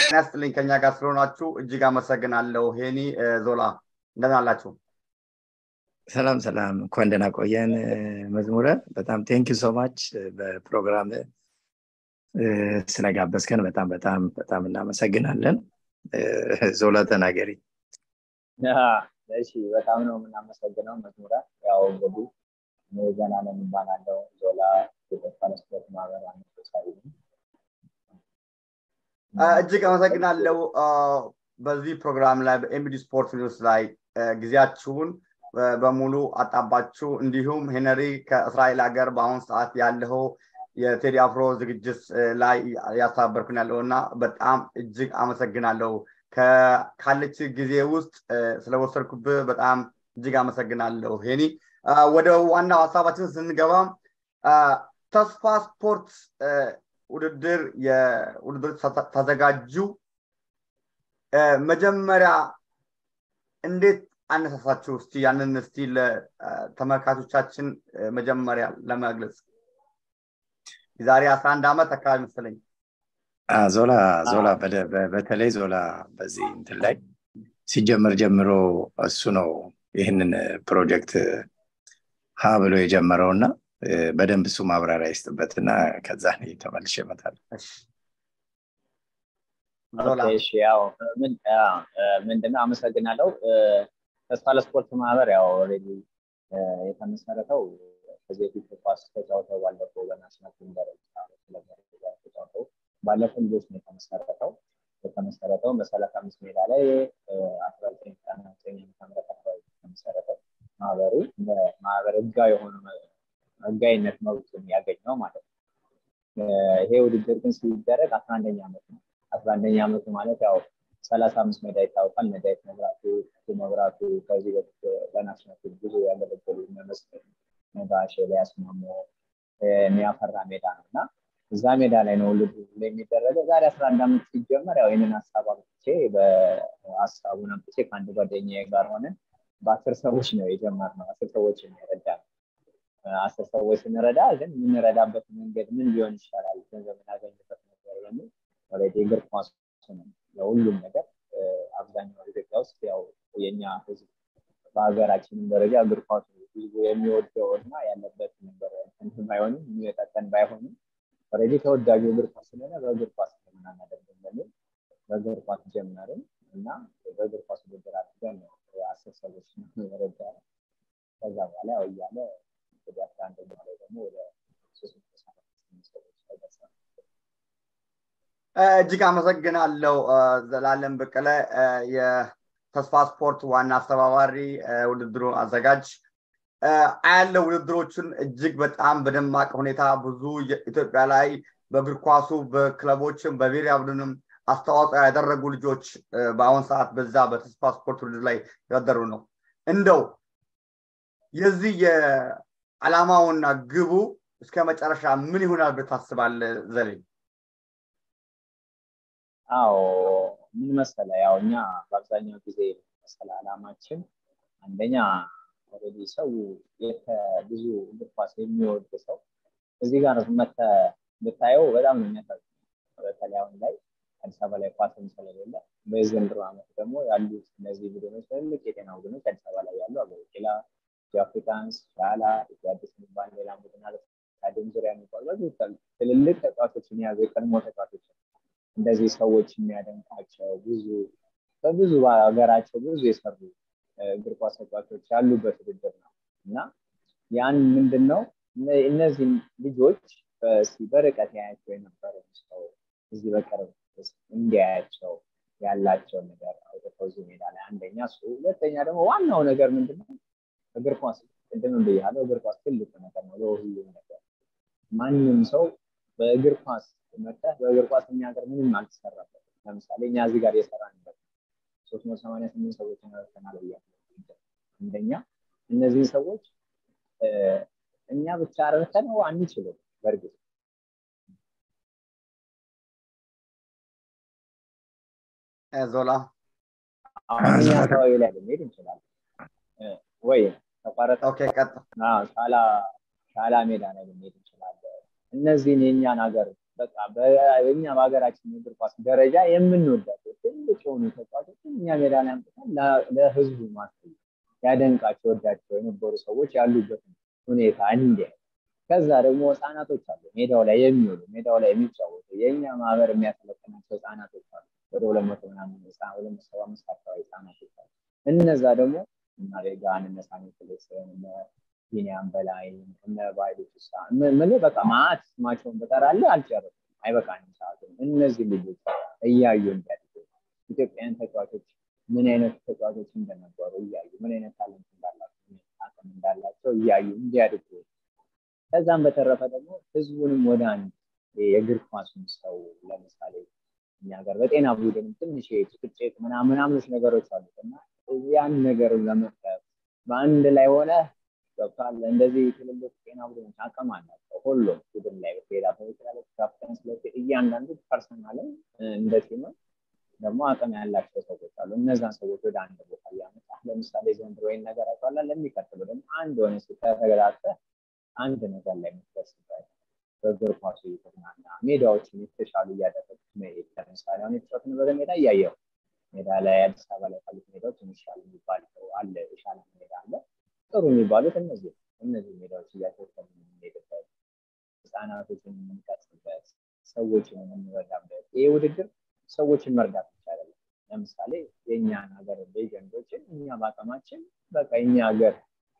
ጤና ይስጥልኝ ከኛ ጋር ስለሆናችሁ እጅግ አመሰግናለሁ። ሄኒ ዞላ እንደምን አላችሁ? ሰላም ሰላም፣ እንኳን ደህና ቆየን። መዝሙረ በጣም ቴንኪ ሶ ማች በፕሮግራም ስለጋበዝከን በጣም በጣም በጣም እናመሰግናለን። ዞላ ተናገሪ። እሺ፣ በጣም ነው የምናመሰግነው መዝሙረ። ያው እንግዲህ እኔ ዘላለም እባላለሁ። ዞላ የኢትዮጵያ ስፖርት ማህበር አነሳሳሪ ነኝ። እጅግ አመሰግናለሁ። በዚህ ፕሮግራም ላይ በኤምዲ ስፖርት ኒውስ ላይ ጊዜያችሁን በሙሉ አጣባችሁ እንዲሁም ሄነሪ ከእስራኤል ሀገር በአሁኑ ሰዓት ያለው የቴዲ አፍሮ ዝግጅት ላይ ያስተባበርኩን ያለው እና በጣም እጅግ አመሰግናለሁ። ካለች ጊዜ ውስጥ ስለወሰድኩብህ በጣም እጅግ አመሰግናለሁ ሄኒ። ወደ ዋናው ሀሳባችን ስንገባ ተስፋ ስፖርት ውድድር የውድድር ተዘጋጁ መጀመሪያ እንዴት አነሳሳችሁ? እስቲ ያንን እስቲ ለተመልካቾቻችን መጀመሪያ ለመግለጽ የዛሬ አስራ አንድ ዓመት አካባቢ መሰለኝ ዞላ ዞላ በተለይ ዞላ በዚህ እንትን ላይ ሲጀምር ጀምሮ እሱ ነው ይህንን ፕሮጀክት ሀ ብሎ የጀመረው እና በደንብ እሱ ማብራሪያ ይስጥበትና ከዛ ተመልሼ እመጣለሁ። ያው ምንድነው አመሰግናለሁ። ተስፋ ለስፖርት ማህበር ያው ኦልሬዲ የተመሰረተው ከዚህ በፊት ኳስ ተጫውተው ባለፈው በናሽናል ቲም ደረጃ ተጫውተው ባለፈው ልጆች ነው የተመሰረተው። የተመሰረተው በሰላሳ አምስት ሜዳ ላይ አስራ ዘጠኝ ዘጠና ዘጠኝ ዓመተ አካባቢ የተመሰረተው ማህበሩ በማህበር ህጋዊ የሆነ ህጋዊነት መብቱን ያገኘው ማለት ነው። ይሄ ውድድር ግን ሲደረግ አስራ አንደኛ ዓመት ነው። አስራ አንደኛ ዓመቱ ማለት ያው ሰላሳ አምስት ሜዳ ይታወቃል። ነዳይት መብራቱ፣ መብራቱ ከዚህ በፊት በናሽናል ብዙ ያገለገሉ መስል ነጋሽ፣ ኤልያስ ማሞ የሚያፈራ ሜዳ ነው እና እዛ ሜዳ ላይ ነው ውድድሩ የሚደረገው። ዛሬ አስራ አንድ ዓመት ሲጀመር ያው ይህንን ሀሳብ አምጥቼ በሀሳቡን አምጥቼ ከአንድ ጓደኛዬ ጋር ሆነን በአስር ሰዎች ነው የጀመርነው። አስር ሰዎች የሚረዳ አስር ሰዎች ስንረዳ ግን የምንረዳበት መንገድ ምን ሊሆን ይሻላል፣ ገንዘብ የምናገኝበት ነገር በሚል ኦልሬዲ እግር ኳስ ነው ለሁሉም ነገር አብዛኛው ኢትዮጵያ ውስጥ ያው የኛ ህዝብ በሀገራችንም ደረጃ እግር ኳስ ህዝቡ የሚወደው እና ያለበት ነገር እንትን ባይሆንም የሚጠቀን ባይሆንም ኦልሬዲ ተወዳጁ እግር ኳስ ስለሆነ በእግር ኳስ ምን አናደርግም በሚል በእግር ኳስ ጀመርን እና በእግር ኳስ ውድድር አድርገን አስር ሰዎች ረዳ ከዛ በኋላ ያው እያለ ወደ አስራ አንደኛው ላይ ደግሞ ወደ ሶስት መቶ ሰዎች ተደርሰ እጅግ አመሰግናለሁ ዘላለም በቀለ የተስፋ ስፖርት ዋና አስተባባሪ ውድድሩ አዘጋጅ አያለው ውድድሮችን እጅግ በጣም በደማቅ ሁኔታ ብዙ ኢትዮጵያ ላይ በእግር ኳሱ በክለቦችም በብሔራዊ ቡድንም አስተዋጽኦ ያደረጉ ልጆች በአሁን ሰዓት በዛ በተስፋ ስፖርት ውድድር ላይ ያደሩ ነው እንደው የዚህ የዓላማውና ግቡ እስከ መጨረሻ ምን ይሆናል ብለህ ታስባለህ ዘሌ? አዎ ምን መሰለ ያው እኛ በአብዛኛው ጊዜ መሰለ አላማችን አንደኛ ኦልሬዲ ሰው ብዙ እግር ኳስ የሚወድ ሰው እዚህ ጋር መተ ብታየው በጣም ነው የሚያሳዝነው። በተለይ አሁን ላይ አዲስ አበባ ላይ ኳስም ስለሌለ በዘንድሮ ዓመት ደግሞ ያሉት እነዚህ ቡድኖች ትልልቅ የጤና ቡድኖች አዲስ አበባ ላይ ያሉ አገሮችላ የአፍሪካንስ ሻላ የአዲስ የሚባል ሌላ ቡድን አለ ስታዲየም ዙሪያ የሚባሉ በዚህ ትልልቅ ተጫዋቾችን የያዙ የቀድሞ ተጫዋቾች እንደዚህ ሰዎች የሚያደንቃቸው ብዙ በብዙ ሀገራቸው ብዙ የሰሩ እግር ኳስ ተጫዋቾች ያሉበት ውድድር ነው እና ያን ምንድን ነው እነዚህ ልጆች በርቀት ያያቸው የነበረ ሰው እዚህ በቅርብ እንዲያያቸው ያላቸውን ነገር አውጥተው እዚህ ሜዳ ላይ አንደኛ እሱ፣ ሁለተኛ ደግሞ ዋናው ነገር ምንድነው እግር ኳስ ቅድምም ብያለሁ፣ እግር ኳስ ትልቅ ነገር ነው ለሁሉም ነገር። ማንም ሰው በእግር ኳስ መጠህ በእግር ኳስ እኛ ሀገር ምንም አልተሰራበት። ለምሳሌ እኛ እዚህ ጋር የሰራንበት ሶስት መቶ ሰማንያ ስምንት ሰዎች ረድተናል ብያለሁ። አንደኛ እነዚህን ሰዎች እኛ ብቻ ረድተነው አንችልም በእርግጥ ዞላ አሁን እኛ አካባቢ ላይ ልንሄድ እንችላለን ወይ ተቋረጠ ሻላ ሻላ ሜዳ ላይ ልንሄድ እንችላለን እነዚህን የእኛን ሀገር በቃ በእኛ በሀገራችን እግር ኳስ ደረጃ የምንወዳቸው ትልቅ የሆኑ ተጫዋቾችን እኛ ሜዳ ላይ አምጥተን ለህዝቡ ማሳየት ያደንቃቸው ወዳቸው የነበሩ ሰዎች ያሉበትን ሁኔታ እንዲያ ከዛ ደግሞ ህፃናቶች አሉ ሜዳው ላይ የሚውሉ ሜዳው ላይ የሚጫወቱ የእኛ ማህበር የሚያሰለጥናቸው ህፃናቶች አሉ ወደ ሁለት መቶ ምናምን ሁለት መቶ ሰባ አምስት አካባቢ ህፃናቶች አሉ እነዛ ደግሞ እና ሬጋ እነ ሳሚ ፍሌክስን እነ ቢኒያም በላይ እነ ባይሉ ፍሳ ምን በቃ ማአት ስማቸውን በጠራለ አልጨርስም አይበቃንም ሰዓቱ እነዚህ ልጆች እያዩ እንዲያድጉ ኢትዮጵያውያን ተጫዋቾች ምን አይነት ተጫዋቾች እንደነበሩ እያዩ ምን አይነት ታለንት እንዳላቸው አቅም እንዳላቸው እያዩ እንዲያድጉ ከዛም በተረፈ ደግሞ ህዝቡንም ወደ አንድ የእግር ኳሱን ሰው ለምሳሌ እኛ ሀገር በጤና ቡድንም ትንሽ ጭቅጭቅ ምናምናምኖች ነገሮች አሉት እና ያን ነገር ለመፍጠር በአንድ ላይ ሆነ ገብቷል እንደዚህ ትልልቅ ጤና ቡድኖች አቅም አላቸው ሁሉም ቡድን ላይ ሌላ በተለያለ ካፕተን ስለ እያንዳንዱ ፐርሰናልም እንደ ቲምም ደግሞ አቅም ያላቸው ሰዎች አሉ እነዛን ሰዎች ወደ አንድ ቦታ እያመጣ ለምሳሌ ዘንድሮ ወይን ነገር አይቷላ ለሚቀጥሉ ደግሞ አንድ ሆነ ተረጋግተ አንድ ነገር ላይ የምትደርስበት በእግር ኳሱ እየተዝናና ሜዳዎችን የተሻሉ እያደረጉት መሄድ ለምሳሌ አሁን የተጫወትንበት ሜዳ እያየው ሜዳ ላይ አዲስ አበባ ላይ ካሉት ሜዳዎች የሚሻል የሚባለው አለ የሻለ ሜዳ አለ ጥሩ የሚባሉት እነዚህ እነዚህ ሜዳዎች እያተወሰኑ የምንሄድበት ህፃናቶችን የምንቀጽበት ሰዎችን የምንረዳበት ይህ ውድድር ሰዎችን መርዳት ብቻ አይደለም ለምሳሌ የእኛን ሀገር ሌጀንዶችን እኛ በአቅማችን በቃ የኛ ሀገር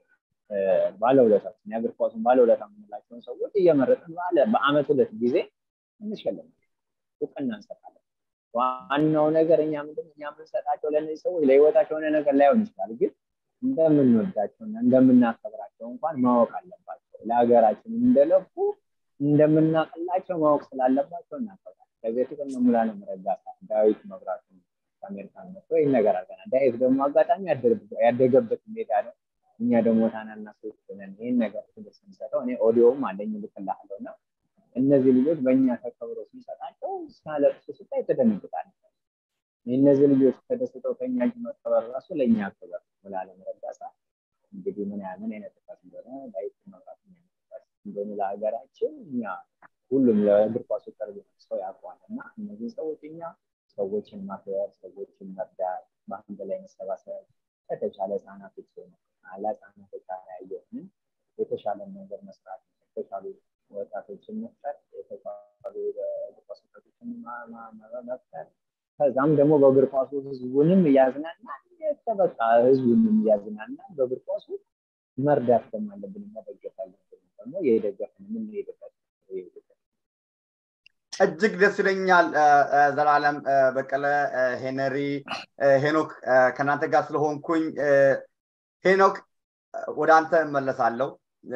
ባለውለታችን የእግር ኳሱን ባለውለታ የምንላቸውን ሰዎች እየመረጥን በአመት ሁለት ጊዜ እንሸልማለን እውቅና እንሰጣለን ዋናው ነገር እኛ ምንድን እኛ የምንሰጣቸው ለእነዚህ ሰዎች ለህይወታቸው የሆነ ነገር ላይሆን ይችላል ግን እንደምንወዳቸውና እንደምናከብራቸው እንኳን ማወቅ አለባቸው ለሀገራችን እንደለፉ እንደምናቅላቸው ማወቅ ስላለባቸው እናከብራለን ከዚህ በፊት እነ ሙሉዓለም ረጋሳ ዳዊት መብራቱ ከአሜሪካን መጥቶ ይህን ነገር አድርገናል ዳዊት ደግሞ አጋጣሚ ያደገበት ሜዳ ነው እኛ ደግሞ ታናናሾች ነን ይህን ነገር ክብር ስንሰጠው እኔ ኦዲዮም አለኝ ልክልሃለሁ እና እነዚህ ልጆች በእኛ ተከብሮ ስንሰጣቸው ሲያለቅሱ ስታይ ተደነግጣል እነዚህ ልጆች ተደስተው ከኛ እጅ መቀበር ራሱ ለእኛ ክብር ሙሉዓለም ረጋሳ እንግዲህ ምን ምን አይነት ጥፋት እንደሆነ ዳዊት መብራት እንደሆነ ለሀገራችን እኛ ሁሉም ለእግር ኳሱ ቅርብ ሰው ያውቀዋል እና እነዚህ ሰዎች እኛ ሰዎችን ማክበር ሰዎችን መርዳት በአንድ ላይ መሰባሰብ ከተቻለ ህጻናቶች ለህጻናቶች ያየሆንን የተሻለ ነገር መስራት የተሻሉ ወጣቶችን መፍጠር የተሻሉ እግር ኳስ ወጣቶችን መፍጠር ከዛም ደግሞ በእግር ኳሱ ህዝቡንም እያዝናና በቃ ህዝቡንም እያዝናና በእግር ኳሱ መርዳት ደግሞ አለብን መደገፍ አለብን ደግሞ የደገፍን የምንሄድበት እጅግ ደስ ይለኛል ዘላለም በቀለ ሄነሪ ሄኖክ ከእናንተ ጋር ስለሆንኩኝ ሄኖክ ወደ አንተ እመለሳለሁ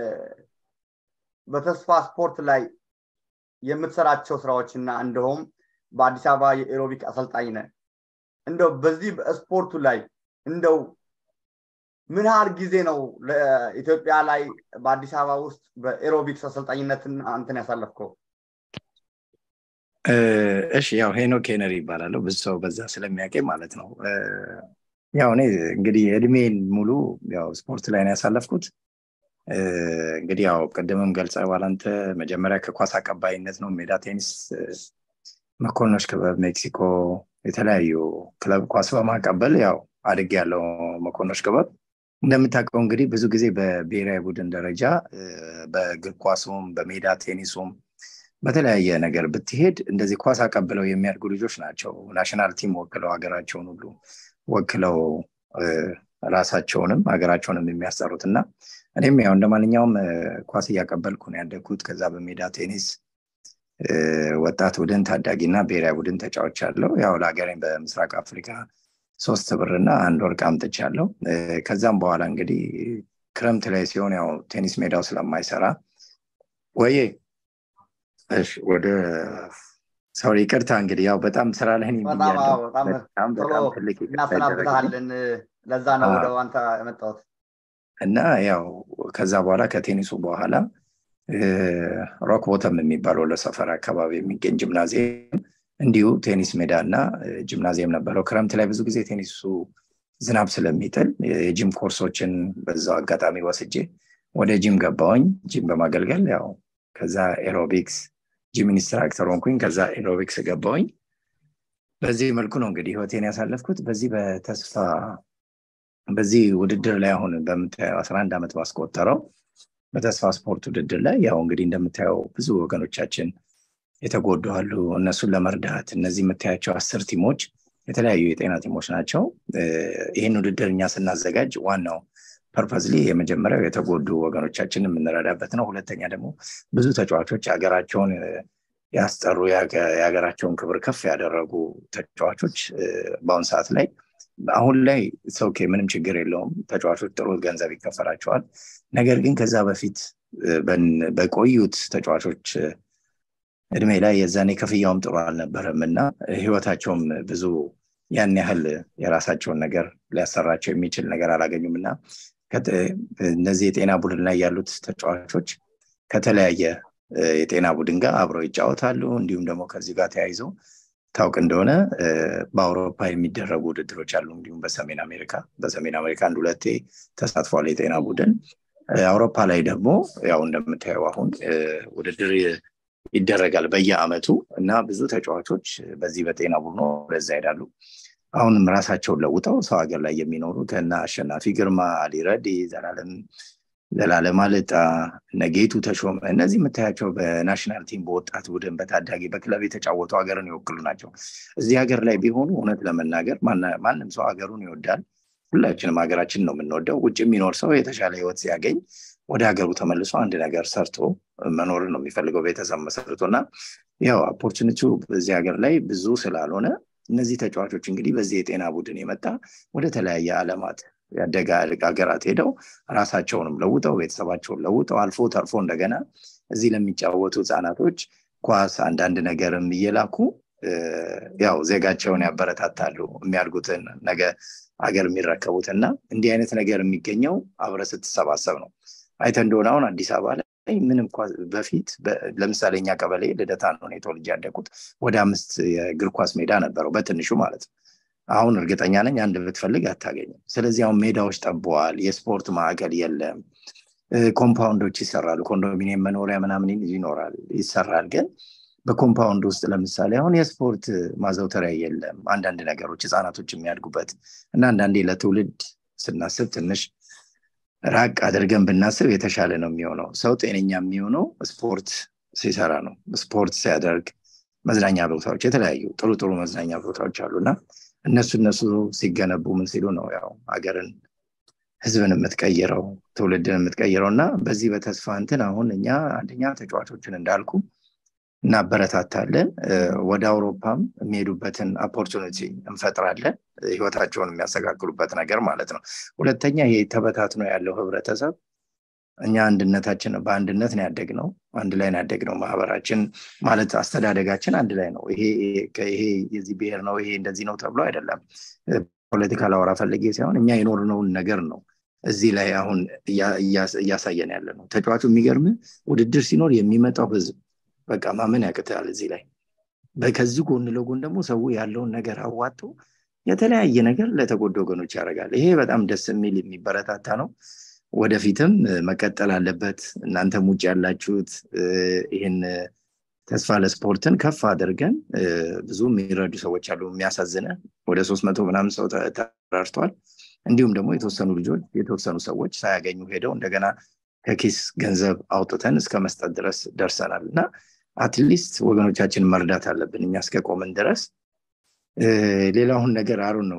በተስፋ ስፖርት ላይ የምትሰራቸው ስራዎች እና እንደውም በአዲስ አበባ የኤሮቢክ አሰልጣኝ ነ እንደው በዚህ በስፖርቱ ላይ እንደው ምን ያህል ጊዜ ነው ለኢትዮጵያ ላይ በአዲስ አበባ ውስጥ በኤሮቢክስ አሰልጣኝነትን አንተን ያሳለፍከው እሺ ያው ሄኖክ ሄነሪ ይባላለሁ ብዙ ሰው በዛ ስለሚያውቀኝ ማለት ነው ያው እኔ እንግዲህ እድሜን ሙሉ ያው ስፖርት ላይ ነው ያሳለፍኩት እንግዲህ ያው ቅድምም ገልጸ ባላንተ መጀመሪያ ከኳስ አቀባይነት ነው ሜዳ ቴኒስ መኮንኖች ክበብ ሜክሲኮ የተለያዩ ክለብ ኳስ በማቀበል ያው አድግ ያለው መኮንኖች ክበብ እንደምታውቀው እንግዲህ ብዙ ጊዜ በብሔራዊ ቡድን ደረጃ በእግር ኳሱም በሜዳ ቴኒሱም በተለያየ ነገር ብትሄድ እንደዚህ ኳስ አቀብለው የሚያድጉ ልጆች ናቸው ናሽናል ቲም ወክለው ሀገራቸውን ሁሉ ወክለው ራሳቸውንም ሀገራቸውንም የሚያሰሩት እና እኔም ያው እንደ ማንኛውም ኳስ እያቀበልኩ ነው ያደግኩት ከዛ በሜዳ ቴኒስ ወጣት ቡድን ታዳጊ እና ብሔራዊ ቡድን ተጫዎች አለው ያው ለሀገሬን በምስራቅ አፍሪካ ሶስት ብርና አንድ ወርቅ አምጥቻለሁ ከዛም በኋላ እንግዲህ ክረምት ላይ ሲሆን ያው ቴኒስ ሜዳው ስለማይሰራ ወዬ ወደ ሰው ይቅርታ እንግዲህ ያው በጣም ስራ ላይ በጣም ትልቅ እናሰናብታለን ለዛ ነው ወደ አንተ የመጣሁት እና ያው ከዛ በኋላ ከቴኒሱ በኋላ ሮክ ቦተም የሚባለው ለሰፈር አካባቢ የሚገኝ ጂምናዚየም እንዲሁ ቴኒስ ሜዳ እና ጂምናዚየም ነበረው ክረምት ላይ ብዙ ጊዜ ቴኒሱ ዝናብ ስለሚጥል የጂም ኮርሶችን በዛው አጋጣሚ ወስጄ ወደ ጂም ገባውኝ ጂም በማገልገል ያው ከዛ ኤሮቢክስ ጂም ኢንስትራክተር ሆንኩኝ ከዛ ኤሮቢክስ ገባውኝ በዚህ መልኩ ነው እንግዲህ ህይወቴን ያሳለፍኩት በዚህ በተስፋ በዚህ ውድድር ላይ አሁን በምታየው 11 ዓመት ባስቆጠረው በተስፋ ስፖርት ውድድር ላይ ያው እንግዲህ እንደምታየው ብዙ ወገኖቻችን የተጎዱ አሉ እነሱን ለመርዳት እነዚህ የምታያቸው አስር ቲሞች የተለያዩ የጤና ቲሞች ናቸው ይህን ውድድር እኛ ስናዘጋጅ ዋናው ፐርፐዝሊ የመጀመሪያው የተጎዱ ወገኖቻችን የምንረዳበት ነው ሁለተኛ ደግሞ ብዙ ተጫዋቾች ሀገራቸውን ያስጠሩ የሀገራቸውን ክብር ከፍ ያደረጉ ተጫዋቾች በአሁን ሰዓት ላይ አሁን ላይ ሰውኬ ምንም ችግር የለውም ተጫዋቾች ጥሩ ገንዘብ ይከፈላቸዋል ነገር ግን ከዛ በፊት በቆዩት ተጫዋቾች እድሜ ላይ የዛኔ ክፍያውም ጥሩ አልነበረም እና ህይወታቸውም ብዙ ያን ያህል የራሳቸውን ነገር ሊያሰራቸው የሚችል ነገር አላገኙም እና እነዚህ የጤና ቡድን ላይ ያሉት ተጫዋቾች ከተለያየ የጤና ቡድን ጋር አብረው ይጫወታሉ እንዲሁም ደግሞ ከዚህ ጋር ተያይዞ ታውቅ እንደሆነ በአውሮፓ የሚደረጉ ውድድሮች አሉ እንዲሁም በሰሜን አሜሪካ በሰሜን አሜሪካ አንድ ሁለቴ ተሳትፏል የጤና ቡድን አውሮፓ ላይ ደግሞ ያው እንደምታየው አሁን ውድድር ይደረጋል በየአመቱ እና ብዙ ተጫዋቾች በዚህ በጤና ቡድኖ ወደዛ ይሄዳሉ አሁንም ራሳቸውን ለውጠው ሰው ሀገር ላይ የሚኖሩ ከና አሸናፊ ግርማ አሊረዲ ዘላለም ዘላለም አልጣ ነጌቱ ተሾመ እነዚህ የምታያቸው በናሽናል ቲም በወጣት ቡድን በታዳጊ በክለብ የተጫወቱ ሀገርን ይወክሉ ናቸው እዚህ ሀገር ላይ ቢሆኑ እውነት ለመናገር ማንም ሰው ሀገሩን ይወዳል ሁላችንም ሀገራችን ነው የምንወደው ውጭ የሚኖር ሰው የተሻለ ህይወት ሲያገኝ ወደ ሀገሩ ተመልሶ አንድ ነገር ሰርቶ መኖርን ነው የሚፈልገው ቤተሰብ መሰርቶ እና ያው ኦፖርቹኒቲው በዚህ ሀገር ላይ ብዙ ስላልሆነ እነዚህ ተጫዋቾች እንግዲህ በዚህ የጤና ቡድን የመጣ ወደ ተለያየ አለማት ያደገ ሀገራት ሄደው ራሳቸውንም ለውጠው ቤተሰባቸውን ለውጠው አልፎ ተርፎ እንደገና እዚህ ለሚጫወቱ ህፃናቶች ኳስ አንዳንድ ነገርም እየላኩ ያው ዜጋቸውን ያበረታታሉ የሚያድጉትን ነገ ሀገር የሚረከቡት እና እንዲህ አይነት ነገር የሚገኘው አብረ ስትሰባሰብ ነው አይተ እንደሆነ አሁን አዲስ አበባ ላይ ምንም በፊት ለምሳሌ እኛ ቀበሌ ልደታ ነው ተወልጄ ያደግኩት ወደ አምስት የእግር ኳስ ሜዳ ነበረው በትንሹ ማለት ነው አሁን እርግጠኛ ነኝ አንድ ብትፈልግ አታገኝም ስለዚህ አሁን ሜዳዎች ጠበዋል የስፖርት ማዕከል የለም ኮምፓውንዶች ይሰራሉ ኮንዶሚኒየም መኖሪያ ምናምን ይኖራል ይሰራል ግን በኮምፓውንድ ውስጥ ለምሳሌ አሁን የስፖርት ማዘውተሪያ የለም አንዳንድ ነገሮች ህፃናቶች የሚያድጉበት እና አንዳንዴ ለትውልድ ስናስብ ትንሽ ራቅ አድርገን ብናስብ የተሻለ ነው የሚሆነው ሰው ጤነኛ የሚሆነው ስፖርት ሲሰራ ነው ስፖርት ሲያደርግ መዝናኛ ቦታዎች የተለያዩ ጥሩ ጥሩ መዝናኛ ቦታዎች አሉ እና እነሱ እነሱ ሲገነቡ ምን ሲሉ ነው ያው ሀገርን ህዝብን የምትቀይረው ትውልድን የምትቀይረው እና በዚህ በተስፋ እንትን አሁን እኛ አንደኛ ተጫዋቾችን እንዳልኩ እናበረታታለን ወደ አውሮፓም የሚሄዱበትን ኦፖርቹኒቲ እንፈጥራለን ህይወታቸውን የሚያስተካክሉበት ነገር ማለት ነው ሁለተኛ ይሄ ተበታትኖ ያለው ህብረተሰብ እኛ አንድነታችን በአንድነት ነው ያደግ ነው አንድ ላይ ያደግ ነው ማህበራችን ማለት አስተዳደጋችን አንድ ላይ ነው ይሄ የዚህ ብሔር ነው ይሄ እንደዚህ ነው ተብሎ አይደለም ፖለቲካ ላወራ ፈልጌ ሳይሆን እኛ የኖርነውን ነገር ነው እዚህ ላይ አሁን እያሳየን ያለ ነው ተጫዋቹ የሚገርም ውድድር ሲኖር የሚመጣው ህዝብ በቃ ማመን ያቅታል እዚህ ላይ ከዚህ ጎን ለጎን ደግሞ ሰው ያለውን ነገር አዋጥቶ የተለያየ ነገር ለተጎዱ ወገኖች ያደርጋል ይሄ በጣም ደስ የሚል የሚበረታታ ነው ወደፊትም መቀጠል አለበት እናንተም ውጭ ያላችሁት ይህን ተስፋ ለስፖርትን ከፍ አድርገን ብዙ የሚረዱ ሰዎች አሉ የሚያሳዝነ ወደ ሶስት መቶ ምናምን ሰው ተራርተዋል እንዲሁም ደግሞ የተወሰኑ ልጆች የተወሰኑ ሰዎች ሳያገኙ ሄደው እንደገና ከኪስ ገንዘብ አውጥተን እስከ መስጠት ድረስ ደርሰናል እና አትሊስት ወገኖቻችን መርዳት አለብን እኛ እስከቆምን ድረስ ሌላውን ነገር አሩ ነው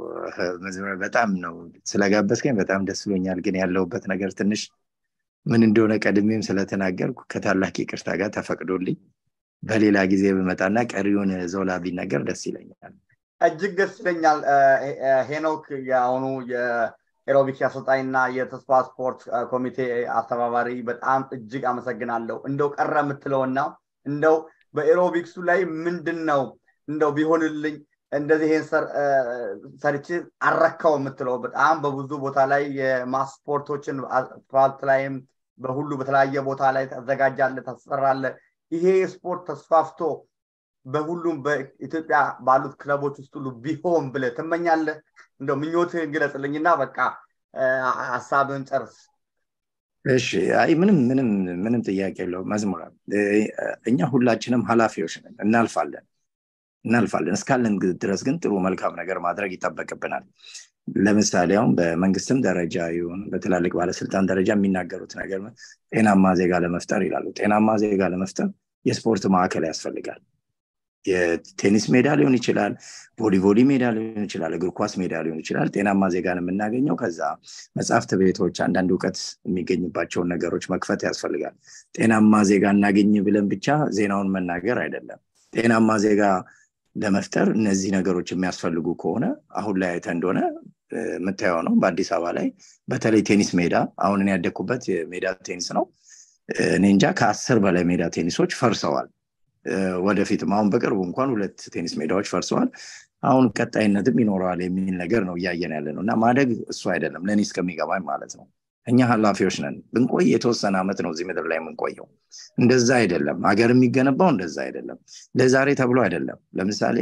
በጣም ነው ስለጋበዝከኝ በጣም ደስ ብሎኛል ግን ያለውበት ነገር ትንሽ ምን እንደሆነ ቀድሜም ስለተናገርኩ ከታላቅ ይቅርታ ጋር ተፈቅዶልኝ በሌላ ጊዜ ብመጣና ቀሪውን ዞላ ቢነገር ደስ ይለኛል እጅግ ደስ ይለኛል ሄኖክ የአሁኑ የኤሮቢክስ አሰልጣኝና የተስፋ ስፖርት ኮሚቴ አስተባባሪ በጣም እጅግ አመሰግናለሁ እንደው ቀረ የምትለውና እንደው በኤሮቢክሱ ላይ ምንድን ነው እንደው ቢሆንልኝ እንደዚህ ይሄን ሰርች አረካው የምትለው በጣም በብዙ ቦታ ላይ የማስፖርቶችን አስፋልት ላይም በሁሉ በተለያየ ቦታ ላይ ተዘጋጃለ ታሰራለ ይሄ ስፖርት ተስፋፍቶ በሁሉም በኢትዮጵያ ባሉት ክለቦች ውስጥ ሁሉ ቢሆን ብለ ትመኛለህ እንደው ምኞትህን ግለጽልኝና በቃ ሀሳብን ጨርስ እሺ አይ ምንም ምንም ምንም ጥያቄ የለው መዝሙራ እኛ ሁላችንም ኃላፊዎች ነን እናልፋለን እናልፋለን እስካለን ድረስ ግን ጥሩ መልካም ነገር ማድረግ ይጠበቅብናል ለምሳሌ አሁን በመንግስትም ደረጃ ይሁን በትላልቅ ባለስልጣን ደረጃ የሚናገሩት ነገር ጤናማ ዜጋ ለመፍጠር ይላሉ ጤናማ ዜጋ ለመፍጠር የስፖርት ማዕከል ያስፈልጋል የቴኒስ ሜዳ ሊሆን ይችላል ቮሊቮሊ ሜዳ ሊሆን ይችላል እግር ኳስ ሜዳ ሊሆን ይችላል ጤናማ ዜጋን የምናገኘው ከዛ መጽሐፍት ቤቶች አንዳንድ እውቀት የሚገኝባቸውን ነገሮች መክፈት ያስፈልጋል ጤናማ ዜጋ እናገኝ ብለን ብቻ ዜናውን መናገር አይደለም ጤናማ ዜጋ ለመፍጠር እነዚህ ነገሮች የሚያስፈልጉ ከሆነ አሁን ላይ አይተ እንደሆነ የምታየው ነው በአዲስ አበባ ላይ በተለይ ቴኒስ ሜዳ አሁን እኔ ያደግኩበት የሜዳ ቴኒስ ነው እኔ እንጃ ከአስር በላይ ሜዳ ቴኒሶች ፈርሰዋል ወደፊትም አሁን በቅርቡ እንኳን ሁለት ቴኒስ ሜዳዎች ፈርሰዋል አሁን ቀጣይነትም ይኖረዋል የሚል ነገር ነው እያየን ያለ ነው እና ማደግ እሱ አይደለም ለእኔ እስከሚገባኝ ማለት ነው እኛ ኃላፊዎች ነን ብንቆይ የተወሰነ አመት ነው እዚህ ምድር ላይ የምንቆየው እንደዛ አይደለም ሀገር የሚገነባው እንደዛ አይደለም ለዛሬ ተብሎ አይደለም ለምሳሌ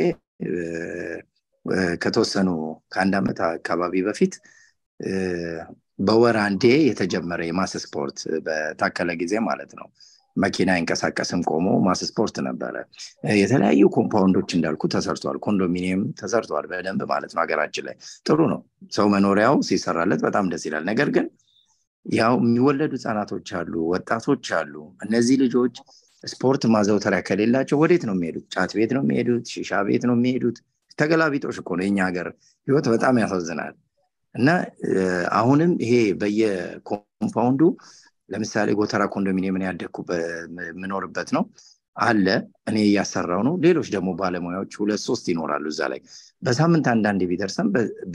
ከተወሰኑ ከአንድ ዓመት አካባቢ በፊት በወር አንዴ የተጀመረ የማስ ስፖርት በታከለ ጊዜ ማለት ነው መኪና አይንቀሳቀስም ቆሞ ማስ ስፖርት ነበረ የተለያዩ ኮምፓውንዶች እንዳልኩ ተሰርተዋል ኮንዶሚኒየም ተሰርተዋል በደንብ ማለት ነው ሀገራችን ላይ ጥሩ ነው ሰው መኖሪያው ሲሰራለት በጣም ደስ ይላል ነገር ግን ያው የሚወለዱ ህጻናቶች አሉ ወጣቶች አሉ እነዚህ ልጆች ስፖርት ማዘውተሪያ ከሌላቸው ወዴት ነው የሚሄዱት ጫት ቤት ነው የሚሄዱት ሺሻ ቤት ነው የሚሄዱት ተገላቢጦሽ እኮ ነው የኛ ሀገር ህይወት በጣም ያሳዝናል እና አሁንም ይሄ በየኮምፓውንዱ ለምሳሌ ጎተራ ኮንዶሚኒየምን ያደግኩ የምኖርበት ነው አለ እኔ እያሰራው ነው ሌሎች ደግሞ ባለሙያዎች ሁለት ሶስት ይኖራሉ እዛ ላይ በሳምንት አንዳንዴ ቢደርሰን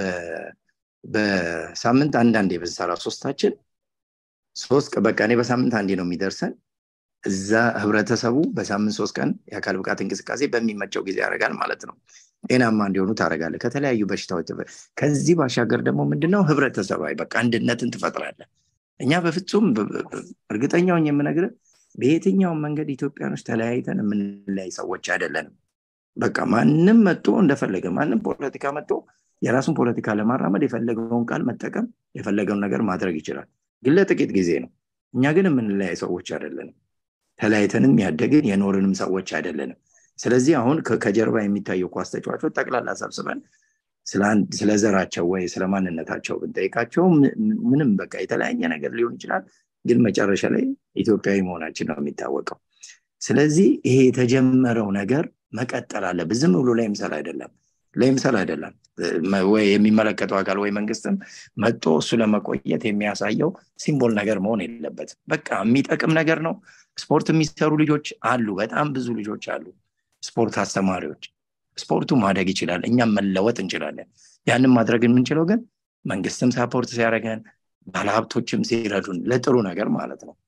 በሳምንት አንዳንዴ ብንሰራ ሶስታችን ሶስት በቃ እኔ በሳምንት አንዴ ነው የሚደርሰን እዛ ህብረተሰቡ በሳምንት ሶስት ቀን የአካል ብቃት እንቅስቃሴ በሚመቸው ጊዜ ያደርጋል ማለት ነው ጤናማ እንዲሆኑ ታደረጋለ ከተለያዩ በሽታዎች ከዚህ ባሻገር ደግሞ ምንድነው ህብረተሰባዊ በቃ አንድነትን ትፈጥራለ እኛ በፍጹም እርግጠኛውን የምነግር በየትኛውም መንገድ ኢትዮጵያኖች ተለያይተን የምንለያይ ሰዎች አይደለንም በቃ ማንም መጥቶ እንደፈለገ ማንም ፖለቲካ መጥቶ የራሱን ፖለቲካ ለማራመድ የፈለገውን ቃል መጠቀም የፈለገውን ነገር ማድረግ ይችላል ግን ለጥቂት ጊዜ ነው እኛ ግን የምንለያይ ሰዎች አይደለንም ተለያይተንም ያደግን የኖርንም ሰዎች አይደለንም ስለዚህ አሁን ከጀርባ የሚታየው ኳስ ተጫዋቾች ጠቅላላ ሰብስበን ስለ ዘራቸው ወይ ስለ ማንነታቸው ብንጠይቃቸው ምንም በቃ የተለያየ ነገር ሊሆን ይችላል ግን መጨረሻ ላይ ኢትዮጵያዊ መሆናችን ነው የሚታወቀው ስለዚህ ይሄ የተጀመረው ነገር መቀጠል አለብን ዝም ብሎ ለይምሰል አይደለም ለይምሰል አይደለም ወይ የሚመለከተው አካል ወይ መንግስትም መጦ እሱ ለመቆየት የሚያሳየው ሲምቦል ነገር መሆን የለበትም በቃ የሚጠቅም ነገር ነው ስፖርት የሚሰሩ ልጆች አሉ በጣም ብዙ ልጆች አሉ ስፖርት አስተማሪዎች ስፖርቱ ማደግ ይችላል እኛም መለወጥ እንችላለን ያንን ማድረግ የምንችለው ግን መንግስትም ሳፖርት ሲያደረገን ባለሀብቶችም ሲረዱን ለጥሩ ነገር ማለት ነው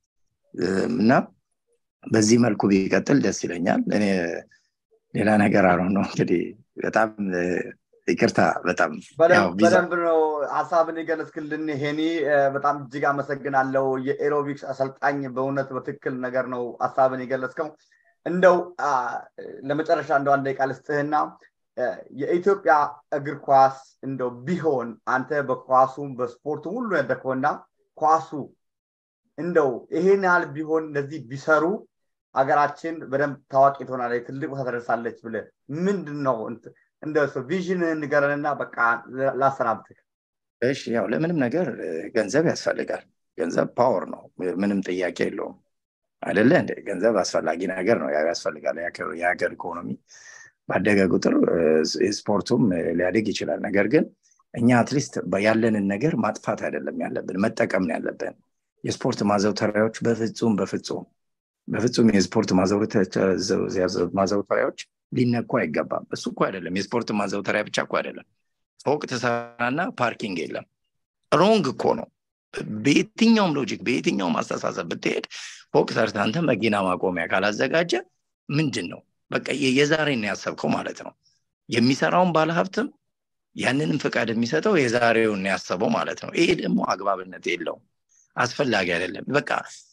እና በዚህ መልኩ ቢቀጥል ደስ ይለኛል እኔ ሌላ ነገር አሮ ነው እንግዲህ በጣም ይቅርታ በጣም በደንብ ነው ሀሳብን የገለጽክልን ሄኒ በጣም እጅግ አመሰግናለው የኤሮቢክስ አሰልጣኝ በእውነት በትክክል ነገር ነው ሀሳብን የገለጽከው እንደው ለመጨረሻ እንደው አንድ ደቂቃ ልስጥህና የኢትዮጵያ እግር ኳስ እንደው ቢሆን አንተ በኳሱም በስፖርቱም ሁሉ ያደከውና ኳሱ እንደው ይሄን ያህል ቢሆን እንደዚህ ቢሰሩ ሀገራችን በደንብ ታዋቂ ትሆናለች ትልቅ ቦታ ተደርሳለች ብለ ምንድን ነው እንደ ቪዥንህን ንገረንና በቃ ላሰናብትህ እሺ ያው ለምንም ነገር ገንዘብ ያስፈልጋል ገንዘብ ፓወር ነው ምንም ጥያቄ የለውም አይደለ እንደ ገንዘብ አስፈላጊ ነገር ነው ያስፈልጋል የሀገር ኢኮኖሚ ባደገ ቁጥር ስፖርቱም ሊያድግ ይችላል ነገር ግን እኛ አትሊስት ያለንን ነገር ማጥፋት አይደለም ያለብን መጠቀም ነው ያለብን የስፖርት ማዘውተሪያዎች በፍጹም በፍጹም በፍጹም የስፖርት ማዘውተሪያዎች ሊነኩ አይገባም እሱ እኮ አይደለም የስፖርት ማዘውተሪያ ብቻ እኮ አይደለም ፎቅ ትሰራና ፓርኪንግ የለም ሮንግ እኮ ነው በየትኛውም ሎጂክ በየትኛውም አስተሳሰብ ብትሄድ ፎቅ ሰርተ አንተ መኪና ማቆሚያ ካላዘጋጀ ምንድን ነው በቃ የዛሬን ያሰብከው ማለት ነው የሚሰራውን ባለሀብትም ያንንም ፍቃድ የሚሰጠው የዛሬውን ያሰበው ማለት ነው ይሄ ደግሞ አግባብነት የለውም አስፈላጊ አይደለም በቃ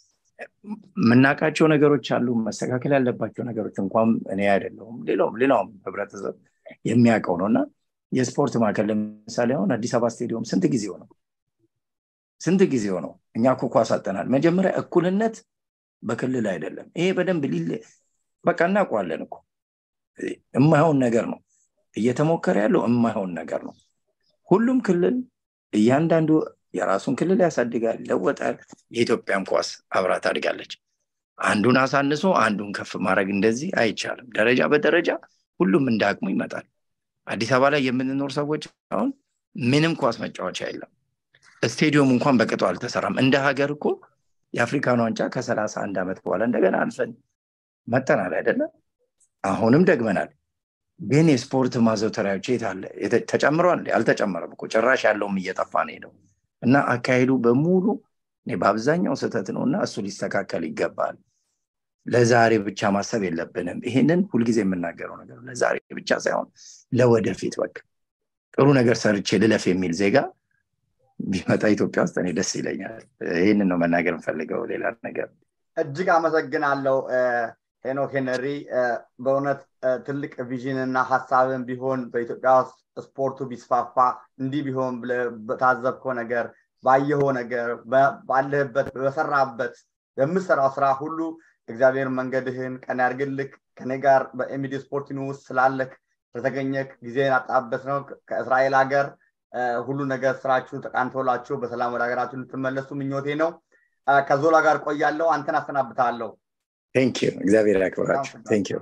የምናውቃቸው ነገሮች አሉ መስተካከል ያለባቸው ነገሮች እንኳን እኔ አይደለሁም ሌላውም ሌላውም ህብረተሰብ የሚያውቀው ነው እና የስፖርት ማዕከል ለምሳሌ አሁን አዲስ አበባ ስቴዲየም ስንት ጊዜው ነው ስንት ጊዜው ነው እኛ እኮ ኳስ አጠናል መጀመሪያ እኩልነት በክልል አይደለም ይሄ በደንብ ሊለ በቃ እናውቀዋለን እኮ የማይሆን ነገር ነው እየተሞከረ ያለው የማይሆን ነገር ነው ሁሉም ክልል እያንዳንዱ የራሱን ክልል ያሳድጋል ይለወጣል የኢትዮጵያም ኳስ አብራ ታድጋለች አንዱን አሳንሶ አንዱን ከፍ ማድረግ እንደዚህ አይቻልም ደረጃ በደረጃ ሁሉም እንደ አቅሙ ይመጣል አዲስ አበባ ላይ የምንኖር ሰዎች አሁን ምንም ኳስ መጫወቻ የለም ስቴዲየም እንኳን በቅጡ አልተሰራም እንደ ሀገር እኮ የአፍሪካን ዋንጫ ከሰላሳ አንድ ዓመት በኋላ እንደገና አልፈን መጠናል አይደለም አሁንም ደግመናል ግን የስፖርት ማዘውተሪያዎች የት አለ ተጨምሯል አልተጨመረም እኮ ጭራሽ ያለውም እየጠፋ ነው ሄደው እና አካሄዱ በሙሉ በአብዛኛው ስህተት ነው እና እሱ ሊስተካከል ይገባል ለዛሬ ብቻ ማሰብ የለብንም ይሄንን ሁልጊዜ የምናገረው ነገር ለዛሬ ብቻ ሳይሆን ለወደፊት በቃ ጥሩ ነገር ሰርቼ ልለፍ የሚል ዜጋ ቢመጣ ኢትዮጵያ ውስጥ እኔ ደስ ይለኛል ይህንን ነው መናገር የምፈልገው ሌላ ነገር እጅግ አመሰግናለሁ ሄኖክ ሄነሪ በእውነት ትልቅ ቪዥን እና ሀሳብን ቢሆን በኢትዮጵያ ውስጥ ስፖርቱ ቢስፋፋ እንዲህ ቢሆን በታዘብከው ነገር ባየኸው ነገር ባለህበት በሰራበት በምሰራው ስራ ሁሉ እግዚአብሔር መንገድህን ቀን ያርግልክ ከኔ ጋር በኤሚዲ ስፖርት ውስጥ ስላለክ ስለተገኘክ ጊዜን አጣበት ነው ከእስራኤል ሀገር ሁሉ ነገር ስራችሁ ተቃንቶላችሁ በሰላም ወደ ሀገራችሁ ልትመለሱ ምኞቴ ነው ከዞላ ጋር ቆያለሁ አንተን አሰናብታለሁ እግዚአብሔር ያክብራችሁ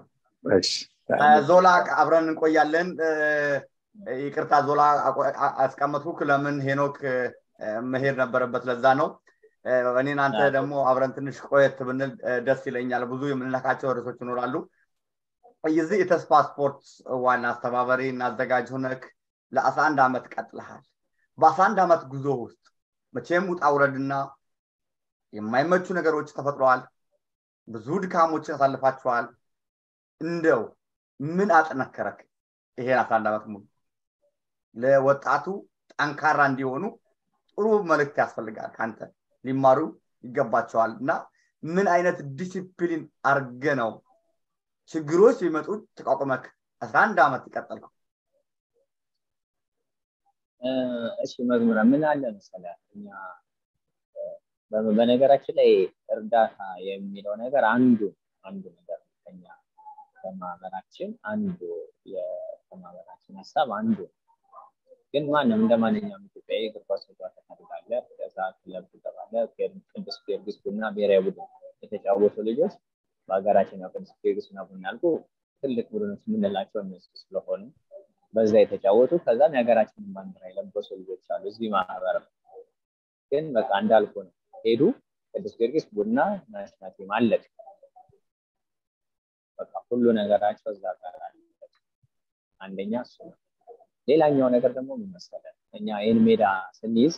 ዞላ አብረን እንቆያለን ይቅርታ ዞላ አስቀመጥኩ ለምን ሄኖክ መሄድ ነበረበት ለዛ ነው እኔን አንተ ደግሞ አብረን ትንሽ ቆየት ብንል ደስ ይለኛል ብዙ የምንነካቸው ርዕሶች ይኖራሉ የዚህ የተስፋ ስፖርት ዋና አስተባባሪ እና አዘጋጅ ሆነክ ለአስራ አንድ ዓመት ቀጥለሃል በአስራ አንድ ዓመት ጉዞ ውስጥ መቼም ውጣ ውረድና የማይመቹ ነገሮች ተፈጥረዋል ብዙ ድካሞችን አሳልፋችኋል እንደው ምን አጠነከረክ ይሄን አስራ አንድ ዓመት ሙሉ ለወጣቱ ጠንካራ እንዲሆኑ ጥሩ መልእክት ያስፈልጋል ከአንተ ሊማሩ ይገባቸዋል እና ምን አይነት ዲሲፕሊን አርገ ነው ችግሮች ቢመጡ ተቋቁመክ አስራ አንድ ዓመት ይቀጠልኩ እሺ መዝሙረ ምን አለ መሰለ እኛ በነገራችን ላይ እርዳታ የሚለው ነገር አንዱ አንዱ ነገር ከኛ ከማህበራችን አንዱ የማህበራችን ሀሳብ አንዱ ግን ማንም እንደ ማንኛውም ኢትዮጵያዊ እግር ኳስ ተጫዋች ታደርጋለ ከዛ ክለብ ትገባለ ቅዱስ ጊዮርጊስ ቡና ብሔራዊ ቡድን የተጫወቱ ልጆች በሀገራችን ያው ቅዱስ ጊዮርጊስ ቡና ቡና ያልኩ ትልቅ ቡድኖች የምንላቸው እነሱ ስለሆኑ በዛ የተጫወቱ ከዛም የሀገራችንን ባንዲራ የለበሱ ልጆች አሉ እዚህ ማህበር ግን በቃ እንዳልኩ ነው ሄዱ ቅዱስ ጊዮርጊስ ቡና ናሽናል ቲም አለቅ በቃ ሁሉ ነገራቸው እዛ ጋር አንደኛ እሱ ነው ሌላኛው ነገር ደግሞ ምን መሰለህ እኛ ይህን ሜዳ ስንይዝ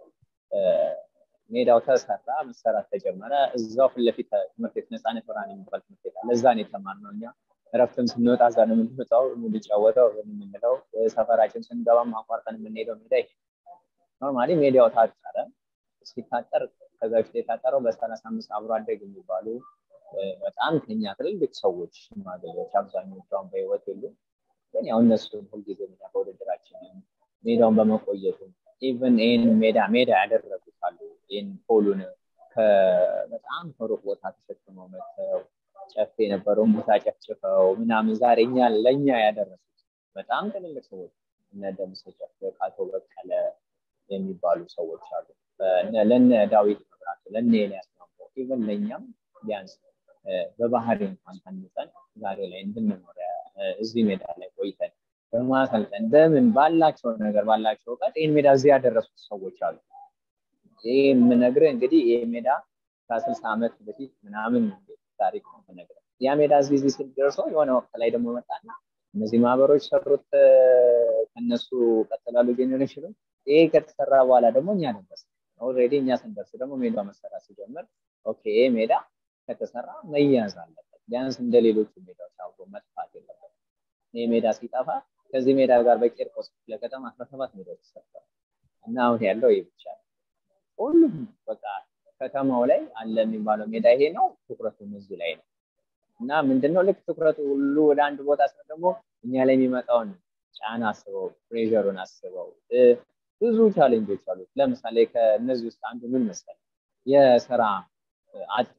ሜዳው ተሰራ መሰራት ተጀመረ እዛው ፊት ለፊት ትምህርት ቤት ነፃነት ብርሃን የሚባል ትምህርት ቤት አለ እዛ ነው የተማርነው እኛ እረፍትም ስንወጣ እዛ ነው የምንወጣው የምንጫወተው የምንለው ሰፈራችን ስንገባም አቋርጠን የምንሄደው ሜዳ ይሄ ኖርማሊ ሜዳው ታጠረ ሲታጠር ከዛ በፊት የታጠረው በሰላሳ አምስት አብሮ አደግ የሚባሉ በጣም ከኛ ትልልቅ ሰዎች ሽማግሌዎች አብዛኞቹ አሁን በህይወት የሉ ግን ያው እነሱ ሁልጊዜ እኛ በውድድራችን ሜዳውን በመቆየቱ ኢቨን ይህን ሜዳ ሜዳ ያደረጉት አሉ ይህን ፖሉን በጣም ከሩቅ ቦታ ተሸክመው መጥተው ጨፌ የነበረውን ቦታ ጨፍጭፈው ምናምን ዛሬ እኛ ለእኛ ያደረሱት በጣም ትልልቅ ሰዎች እነ ደምሰ ጨፌ ቃቶ በቀለ የሚባሉ ሰዎች አሉ ለነ ዳዊት መብራቱ ለነ ኤልያስ ማሞ ኢቨን ለእኛም ቢያንስ በባህሪ እንኳን ታንጸን ዛሬ ላይ እንድንኖር እዚህ ሜዳ ላይ ቆይተን በማሰልጠን በምን ባላቸው ነገር ባላቸው እውቀት ይህን ሜዳ እዚህ ያደረሱት ሰዎች አሉ ይህ የምነግርህ እንግዲህ ይህ ሜዳ ከስልሳ ዓመት በፊት ምናምን ታሪክ ነው የምነግርህ ያ ሜዳ እዚህ እዚህ ስል ደርሶ የሆነ ወቅት ላይ ደግሞ መጣና እነዚህ ማህበሮች ሰሩት ከነሱ ቀጥላሉ ጄኔሬሽኖች ይሄ ከተሰራ በኋላ ደግሞ እኛ ደረስ ኦልሬዲ እኛ ስንደርስ ደግሞ ሜዳው መሰራት ሲጀምር ኦኬ ይሄ ሜዳ ከተሰራ መያዝ አለበት ቢያንስ እንደ ሌሎቹ ሜዳዎች አብሮ መጥፋት የለበት ይህ ሜዳ ሲጠፋ ከዚህ ሜዳ ጋር በቂርቆስ ክፍለ ከተማ አስራ ሰባት ሜዳዎች ተሰርተዋል እና አሁን ያለው ይህ ብቻ ነው ሁሉም በቃ ከተማው ላይ አለ የሚባለው ሜዳ ይሄ ነው ትኩረቱም እዚህ ላይ ነው እና ምንድነው ልክ ትኩረቱ ሁሉ ወደ አንድ ቦታ ስለ ደግሞ እኛ ላይ የሚመጣውን ጫና አስበው ፕሬሩን አስበው ብዙ ቻሌንጆች አሉት። ለምሳሌ ከእነዚህ ውስጥ አንዱ ምን መሰለህ የስራ አጥ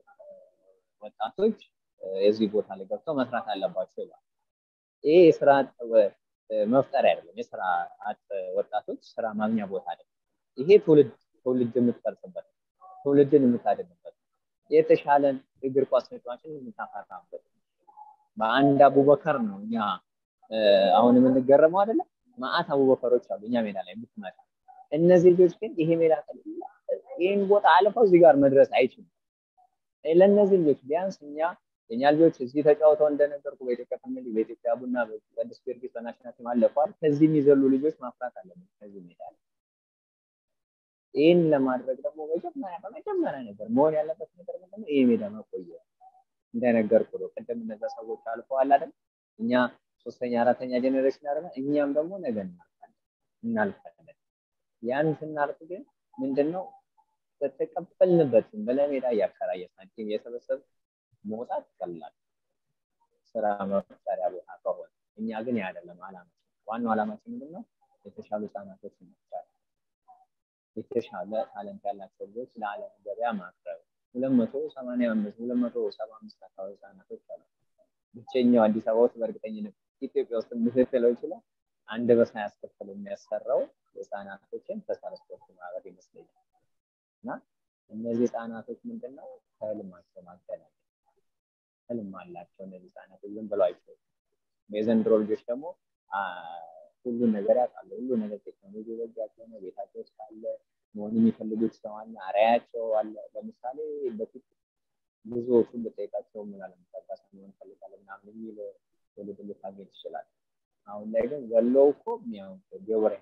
ወጣቶች የዚህ ቦታ ላይ ገብተው መስራት አለባቸው ይላል። ይሄ የስራ አጥ መፍጠሪያ አይደለም። የስራ አጥ ወጣቶች ስራ ማግኛ ቦታ አይደለም። ይሄ ትውልድ ትውልድ የምትቀርጽበት ትውልድን የምታድንበት የተሻለን እግር ኳስ ተጫዋችን የምታፈራበት በአንድ አቡበከር ነው እኛ አሁን የምንገረመው አይደለም። ማአት አቡበከሮች አሉ እኛ ሜዳ ላይ የምትመጣ እነዚህ ልጆች ግን ይሄ ሜዳ ይህን ቦታ አልፈው እዚህ ጋር መድረስ አይችሉም። ለእነዚህ ልጆች ቢያንስ እኛ የኛ ልጆች እዚህ ተጫውተው እንደነገርኩ በኢትዮጵያ ፕሪሚየር ሊግ በኢትዮጵያ ቡና በቅዱስ ጊዮርጊስ በናሽናል ቲም አለፈዋል። ከዚህ የሚዘሉ ልጆች ማፍራት አለብን ከዚህ ሜዳ ላይ። ይህን ለማድረግ ደግሞ መጀመሪያ በመጀመሪያ ነገር መሆን ያለበት ነገር ምንድነው? ይህ ሜዳ መቆየት እንደነገርኩ ነው። ቅድም እነዛ ሰዎች አልፈዋል አይደል? እኛ ሶስተኛ አራተኛ ጄኔሬሽን አይደለ? እኛም ደግሞ ነገ እናልፋለን እናልፋለን። ያን ስናልፍ ግን ምንድነው በተቀበልንበት በለሜዳ እያከራየ ሳንቲም እየሰበሰብ መውጣት ቀላል ስራ መፍጠሪያ ቦታ ከሆነ እኛ ግን አይደለም አላማችን። ዋናው አላማችን ምንድነው? የተሻሉ ህጻናቶች መፍጠር፣ የተሻለ ታለንት ያላቸው ልጆች ለዓለም ገበያ ማቅረብ። ሁለት መቶ ሰማንያ አምስት ሁለት መቶ ሰባ አምስት አካባቢ ህጻናቶች አሉ። ብቸኛው አዲስ አበባ ውስጥ በእርግጠኝነት ኢትዮጵያ ውስጥ ልትለው ይችላል አንድ በሳ ያስከፍል የሚያሰራው ህጻናቶችን ተሳለ ስፖርት ማህበር ይመስለኛል። እና እነዚህ ህጻናቶች ምንድነው ከህልማቸው ማገናኘት ህልም አላቸው እነዚህ ህጻናቶች ዝም ብለው አይችሉም። የዘንድሮ ልጆች ደግሞ ሁሉን ነገር ያውቃሉ። ሁሉ ነገር ቴክኖሎጂ በእጃቸው ነው። ቤታቸው ውስጥ አለ። መሆን የሚፈልጉት ሰው አለ። አርአያቸው አለ። ለምሳሌ በፊት ብዙዎቹን ብጠይቃቸው ምን አለመጠቀስ መሆን ፈልጋለሁ ምናምን የሚል ትውልድ ልታገኝ ትችላል። አሁን ላይ ግን ወሎው እኮ ዴቦራይን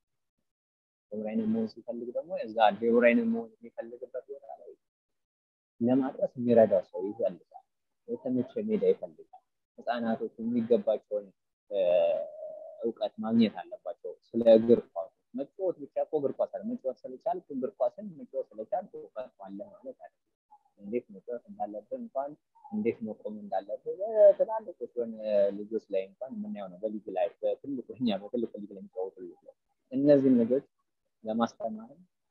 ዴቦራይንን መሆን ሲፈልግ ደግሞ እዛ ዴቦራይንን መሆን የሚፈልግበት ቦታ ላይ ለማድረስ የሚረዳው ሰው ይፈልጋል። የተመቸ ሜዳ ይፈልጋል። ህፃናቶች የሚገባቸውን እውቀት ማግኘት አለባቸው። ስለ እግር ኳስ መጫወት ብቻ እኮ እግር ኳስ አለ መጫወት ስለቻልክ እግር ኳስን መጫወት ስለቻልክ እውቀት አለ ማለት አይደለም። እንዴት መጫወት እንዳለብህ እንኳን እንዴት መቆም እንዳለብህ በትላልቆች የሆነ ልጆች ላይ እንኳን የምናየው ነው። በሊግ ላይ በትልቁ እኛ በትልቁ ሊግ ላይ የሚጫወቱ ልጆች ላይ እነዚህን ልጆች ለማስተማር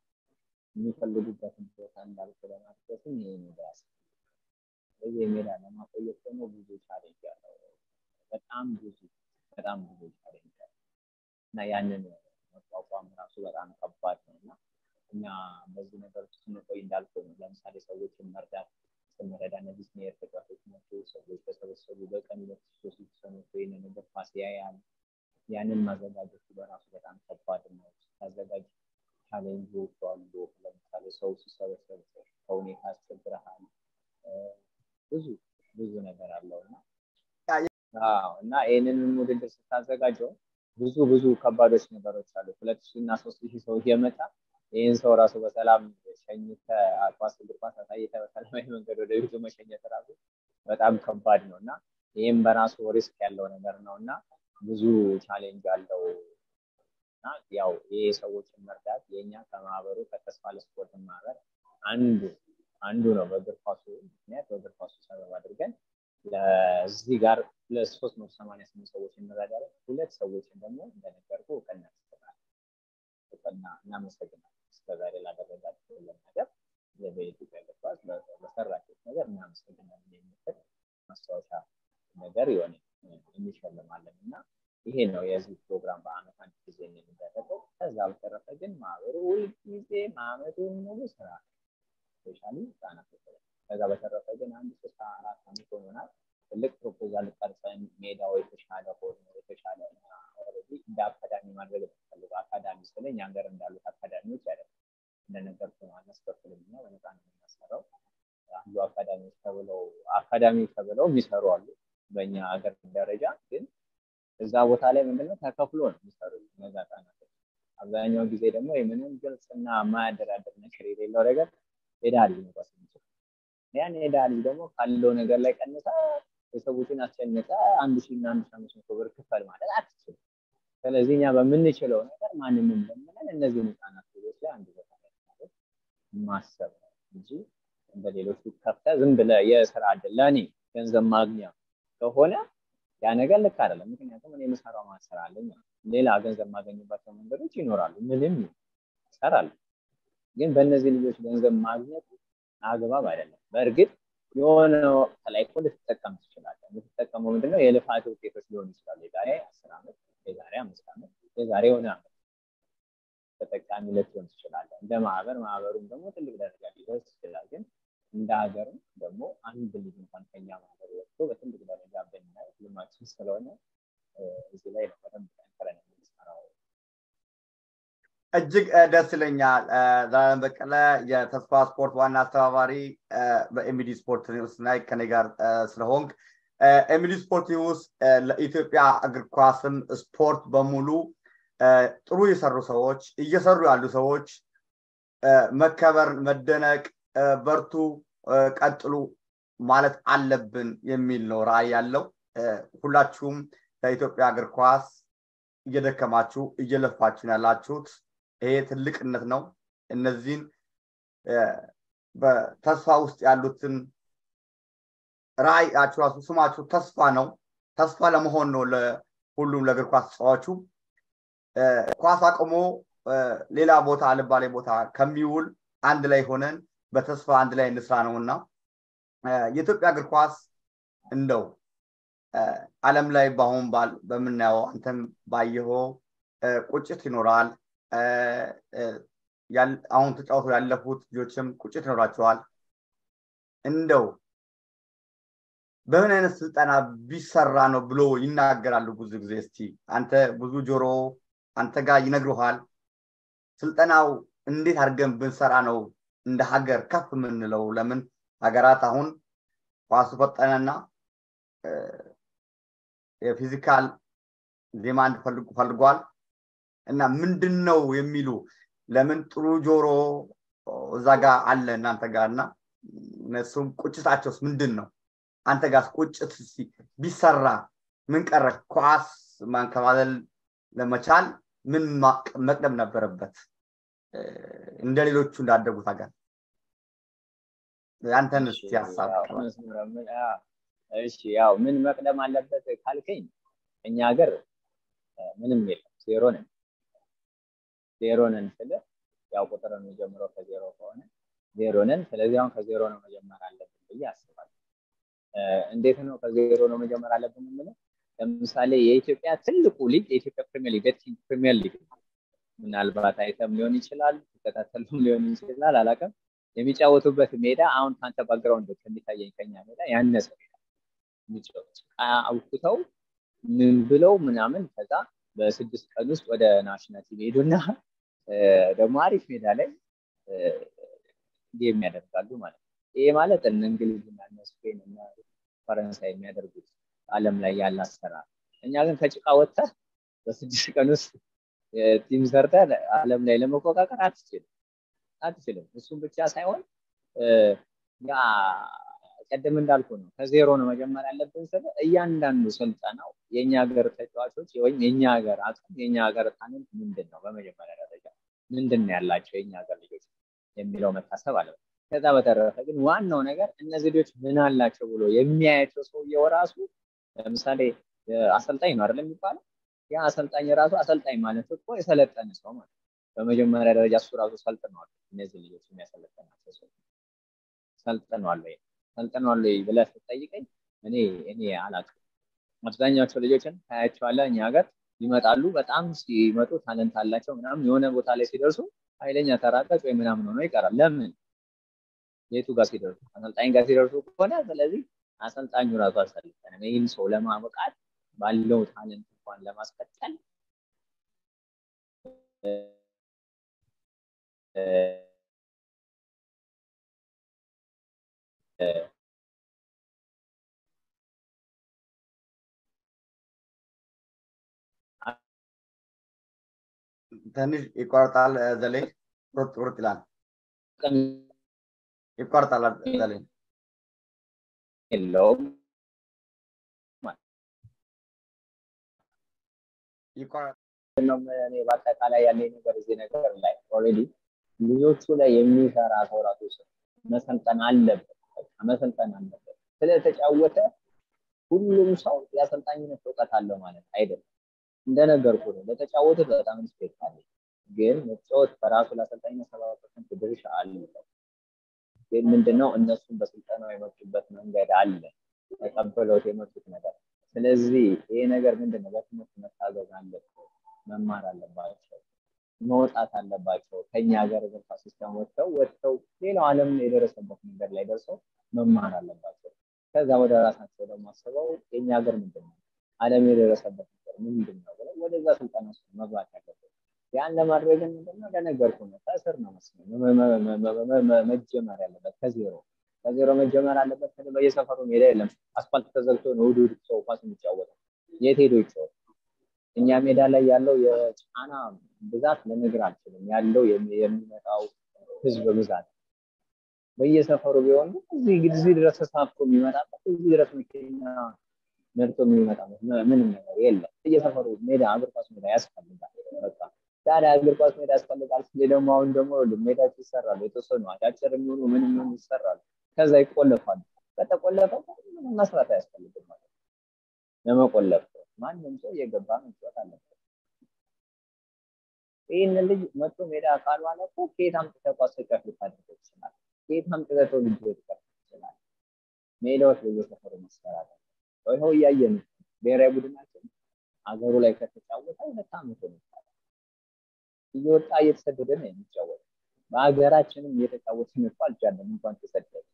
የሚፈልጉበትን ቦታ እንዳልኩ ለማድረስም ይሄ ሜዳ ያስፈልጋል። ይህ ሜዳ ለማቆየት ደግሞ ብዙ ቻሌንጅ ያለው በጣም ብዙ በጣም ብዙ ቻሌንጅ ያለው እና ያንን መቋቋም ራሱ በጣም ከባድ ነው እና እኛ በዚህ ነገር ውስጥ ስንቆይ እንዳልኩ ነው። ለምሳሌ ሰዎችን መርዳት ስንረዳ እነዚህ ሲኒየር ተጫዋቾች ናቸው። ሰዎች ተሰበሰቡ በቀን ሁለት ሶስት ሰኖች ይህን ነገር ፓስ ያያል። ያንን ማዘጋጀቱ በራሱ በጣም ከባድ ነው። ታዘጋጅ ቻሌንጆች አሉ። ለምሳሌ ሰው ሲሰበሰብ ከሁኔታ ያስቸግረሃል። ብዙ ብዙ ነገር አለው እና እና ይህንን ውድድር ስታዘጋጀው ብዙ ብዙ ከባዶች ነገሮች አሉ። ሁለት ሺህ እና ሶስት ሺህ ሰው እየመጣ ይህን ሰው ራሱ በሰላም ሸኝተ ኳስ እግር ኳስ አሳይተ በሰላማዊ መንገድ ወደ ቤቱ መሸኘት ራሱ በጣም ከባድ ነው እና ይህም በራሱ ሪስክ ያለው ነገር ነው እና ብዙ ቻሌንጅ አለው እና ያው ይህ ሰዎችን መርዳት የእኛ ከማህበሩ ከተስፋ ለስፖርት ማህበር አንዱ አንዱ ነው። በእግር ኳሱ ምክንያት በእግር ኳሱ ሰበብ አድርገን ለዚህ ጋር ሁለት ሶስት መቶ ሰማንያ ስምንት ሰዎች እንረዳለን። ሁለት ሰዎችን ደግሞ እንደነገርኩ እውቅና እንሰጣለን። እውቅና እናመሰግናለን። እስከዛሬ ላደረጋችሁልን ነገር በኢትዮጵያ እግር ኳስ በሰራችሁት ነገር እናመሰግናለን የሚል ማስታወሻ ነገር የሆነ እንሸልማለን እና ይሄ ነው የዚህ ፕሮግራም በአመት አንድ ጊዜ የሚደረገው። ከዛ በተረፈ ግን ማህበሩ ሁልጊዜ አመቱን ሙሉ ስራ ስፔሻሊ ህጻናት ከዛ በተረፈ ግን አንድ ሶስት አራት አመት ሆኖናል። ትልቅ ፕሮፖዛል ቀርጸን ሜዳው የተሻለ ሆኖ የተሻለ ኦልሬዲ እንደ አካዳሚ ማድረግ የምፈልገው አካዳሚ ስለ እኛ ሀገር እንዳሉት አካዳሚዎች አይደለም። እንደነገርኩ ነው አናስከፍልም እና በነፃ ነው የምናሰራው። አንዱ አካዳሚዎች ተብለው አካዳሚ ተብለው የሚሰሩ አሉ በእኛ ሀገር ደረጃ ግን እዛ ቦታ ላይ ምንድነው ተከፍሎ ነው የሚሰሩት እነዛ ህጻናቶች። አብዛኛው ጊዜ ደግሞ የምንም ግልጽና የማያደራደር ነገር የሌለው ነገር ሄዳ ልጅ መቋስ የሚችል ያን ሄዳ ልጅ ደግሞ ካለው ነገር ላይ ቀንሳ የሰዎችን አስጨንቃ አንድ ሺህ እና አንድ ሺህ አምስት መቶ ብር ክፈል ማለት አትችልም። ስለዚህ እኛ በምንችለው ነገር ማንንም ለምንን እነዚህን ህጻናት ልጆች ላይ አንድ ቦታ ላይ ማሰብ ነው እንጂ እንደ ሌሎቹ ከፍተህ ዝም ብለህ የስራ እድል ለእኔ ገንዘብ ማግኛ ከሆነ ያ ነገር ልክ አይደለም። ምክንያቱም እኔ የምሰራው ማሰራ አለኝ ሌላ ገንዘብ የማገኝባቸው መንገዶች ይኖራሉ። ምንም ይሰራሉ። ግን በእነዚህ ልጆች ገንዘብ ማግኘት አግባብ አይደለም። በእርግጥ የሆነ ወቅት ላይ እኮ ልትጠቀም ትችላለህ። የምትጠቀመው ምንድነው? የልፋት ውጤቶች ሊሆኑ ይችላሉ። የዛሬ አስር ዓመት፣ የዛሬ አምስት ዓመት፣ የዛሬ የሆነ ዓመት ተጠቃሚ ልትሆን ትችላለህ። እንደ ማህበር ማህበሩም ደግሞ ትልቅ ደረጃ ሊደርስ ይችላል። ግን እንደ ሀገርም ደግሞ አንድ ልጅ እንኳን ከኛ ማህበር ወጥቶ በትልቅ ደረጃ ብናይ ልማችን ስለሆነ እዚህ ላይ ነው በደንብ ጠንክረን የምንሰራው። እጅግ ደስ ይለኛል። ዘላለም በቀለ የተስፋ ስፖርት ዋና አስተባባሪ በኤሚዲ ስፖርት ኒውስ ላይ ከኔ ጋር ስለሆንክ ኤሚዲ ስፖርት ኒውስ ለኢትዮጵያ እግር ኳስም ስፖርት በሙሉ ጥሩ የሰሩ ሰዎች እየሰሩ ያሉ ሰዎች መከበር፣ መደነቅ፣ በርቱ፣ ቀጥሉ ማለት አለብን የሚል ነው ራዕይ ያለው። ሁላችሁም ለኢትዮጵያ እግር ኳስ እየደከማችሁ እየለፋችሁ ያላችሁት ይሄ ትልቅነት ነው። እነዚህን በተስፋ ውስጥ ያሉትን ራዕያችሁ ራሱ ስማችሁ ተስፋ ነው። ተስፋ ለመሆን ነው ለሁሉም ለእግር ኳስ ተጫዋቹ ኳስ አቅሞ ሌላ ቦታ አልባሌ ቦታ ከሚውል አንድ ላይ ሆነን በተስፋ አንድ ላይ እንስራ ነው እና የኢትዮጵያ እግር ኳስ እንደው አለም ላይ በአሁን ባል በምናየው አንተም ባየኸው ቁጭት ይኖራል። አሁን ተጫውቶ ያለፉት ልጆችም ቁጭት ይኖራቸዋል። እንደው በምን አይነት ስልጠና ቢሰራ ነው ብሎ ይናገራሉ ብዙ ጊዜ። እስቲ አንተ ብዙ ጆሮ አንተ ጋር ይነግሩሃል። ስልጠናው እንዴት አድርገን ብንሰራ ነው እንደ ሀገር ከፍ የምንለው? ለምን ሀገራት አሁን ኳሱ ፈጠነና የፊዚካል ዲማንድ ፈልጓል እና ምንድን ነው የሚሉ ለምን ጥሩ ጆሮ እዛ ጋር አለ እናንተ ጋር እና እነሱም ቁጭታቸውስ ምንድን ነው? አንተ ጋር ቁጭት ቢሰራ ምን ቀረ? ኳስ ማንከባለል ለመቻል ምን መቅደም ነበረበት? እንደ ሌሎቹ እንዳደጉት ሀገር አንተን እስቲ ሀሳብ እሺ ያው ምን መቅደም አለበት ካልከኝ እኛ ሀገር ምንም የለም ዜሮ ነን ዜሮ ነን ስለ ያው ቁጥር የሚጀምረው ከዜሮ ከሆነ ዜሮ ነን ስለዚህ አሁን ከዜሮ ነው መጀመር አለብን ብዬ አስባለሁ እንዴት ነው ከዜሮ ነው መጀመር አለብን የምለው ለምሳሌ የኢትዮጵያ ትልቁ ሊግ የኢትዮጵያ ፕሪሚየር ሊግ ቤቲንግ ፕሪሚየር ሊግ ምናልባት አይተም ሊሆን ይችላል ተከታተሉም ሊሆን ይችላል አላውቅም የሚጫወቱበት ሜዳ አሁን ከአንተ ባግራውንድ ከሚታየኝ ከኛ ሜዳ ያነሰ ሜዳ የሚጫወት አውጥተው ምን ብለው ምናምን ከዛ በስድስት ቀን ውስጥ ወደ ናሽናል ቲም ሄዱና ደግሞ አሪፍ ሜዳ ላይ ጌም ያደርጋሉ ማለት ነው። ይሄ ማለት እነ እንግሊዝና እነ ስፔን እና ፈረንሳይ የሚያደርጉት አለም ላይ ያለ አሰራር። እኛ ግን ከጭቃ ወጥተህ በስድስት ቀን ውስጥ ቲም ሰርተህ አለም ላይ ለመቆቃቀር አትችልም አትችልም። እሱም ብቻ ሳይሆን ያ ቀደም እንዳልኩ ነው ከዜሮ ነው መጀመር ያለብን ስለ እያንዳንዱ ስልጠናው የእኛ ሀገር ተጫዋቾች ወይም የእኛ ሀገር አቅም የእኛ ሀገር ታለንት ምንድን ነው በመጀመሪያ ደረጃ ምንድን ነው ያላቸው የእኛ ሀገር ልጆች የሚለው መታሰብ አለ ከዛ በተረፈ ግን ዋናው ነገር እነዚህ ልጆች ምን አላቸው ብሎ የሚያያቸው ሰውየው ራሱ ለምሳሌ አሰልጣኝ ነው አይደለም የሚባለው ያ አሰልጣኝ ራሱ አሰልጣኝ ማለት እኮ የሰለጠነ ሰው ማለት በመጀመሪያ ደረጃ እሱ ራሱ ሰልጥነዋል እነዚህ ልጆች የሚያሰለጠናቸው ሰው ሰልጥነዋል ወይ ሰልጥነዋል ወይ ብለህ ስትጠይቀኝ እኔ እኔ አላውቅም። አብዛኛቸው ልጆችን ታያቸዋለህ እኛ ሀገር ይመጣሉ። በጣም ሲመጡ ታለንት አላቸው ምናምን የሆነ ቦታ ላይ ሲደርሱ ኃይለኛ ተራቀጭ ወይ ምናምን ሆኖ ይቀራል። ለምን? የቱ ጋር ሲደርሱ አሰልጣኝ ጋር ሲደርሱ ከሆነ ስለዚህ አሰልጣኙ ራሱ አልሰለጠንም። ይህን ሰው ለማብቃት ባለው ታለንት እንኳን ለማስቀጠል ትንሽ ይቆርጣል ዘሌ ቁርጥ ቁርጥ ይላል ይቆርጣል ዘሌ የለውም እኔ በአጠቃላይ ያለኝ ነገር እዚህ ነገር ላይ ኦልሬዲ ልጆቹ ላይ የሚሰራ ሰው ራሱ መሰልጠን አለበት መሰልጠን አለበት ስለተጫወተ ሁሉም ሰው የአሰልጣኝነት እውቀት አለው ማለት አይደለም እንደነገርኩ ነው ለተጫወቱት በጣም ሪስፔክት አለ ግን መጫወት በራሱ ለአሰልጣኝ ሰባ ፐርሰንት ድርሻ አለው ግን ምንድነው እነሱም በስልጠናው የመጡበት መንገድ አለ ተቀበለውት የመጡት ነገር ስለዚህ ይሄ ነገር ምንድነው በትምህርት መታገዝ አለበት መማር አለባቸው መውጣት አለባቸው ከኛ ሀገር እግር ኳስ ሲስተም ወጥተው ወጥተው ሌላው ዓለም የደረሰበት መንገድ ላይ ደርሰው መማር አለባቸው ከዛ ወደ ራሳቸው ደግሞ አስበው የኛ ሀገር ምንድን ነው ዓለም የደረሰበት ነገር ምንድን ነው ብለው ወደዛ ስልጠና ውስጥ መግባት ያለበት ያን ለማድረግ ምንድነው ለነገርኩ ነው ከስር ነው መጀመር ያለበት ከዜሮ ከዜሮ መጀመር አለበት በየሰፈሩ ሜዳ የለም አስፋልት ተዘግቶ ነው እሑድ እሑድ ሰው ኳስ የሚጫወተው የት ሄዶ ይጫወት እኛ ሜዳ ላይ ያለው የጫና ብዛት ልነግር አልችልም ያለው የሚመጣው ህዝብ ብዛት በየሰፈሩ ቢሆን እዚህ እዚህ ድረስ ተሳፍቶ የሚመጣበት እዚህ ድረስ መኪና ነድቶ የሚመጣበት ምንም ነገር የለም በየሰፈሩ ሜዳ እግር ኳስ ሜዳ ያስፈልጋል በቃ ታዲያ እግር ኳስ ሜዳ ያስፈልጋል ስለ ደግሞ አሁን ደግሞ ሜዳዎች ይሰራሉ የተወሰኑ አጫጭር የሚሆኑ ምንም ምን ይሰራሉ ከዛ ይቆለፋሉ ከተቆለፈ ምንም መስራት አያስፈልግም ማለት ለመቆለፍ ማንም ሰው እየገባ መጫወት አለበት ይህን ልጅ መቶ ሜዳ ካልዋለ እኮ ከየት አምጥተህ ኳስ ተጫዋች ልታደርገው ይችላል ከየት አምጥተህ ሰው ልጅ ልትቀር ይችላል ሜዳዎች በየሰፈሩ መሰራት ይኸው እያየን ብሔራዊ ቡድናችን አገሩ ላይ ከተጫወተ ሁለት ዓመት ነው እየወጣ እየተሰደደ ነው የሚጫወት በሀገራችንም እየተጫወትን እኮ አልቻለም እንኳን ተሰደደ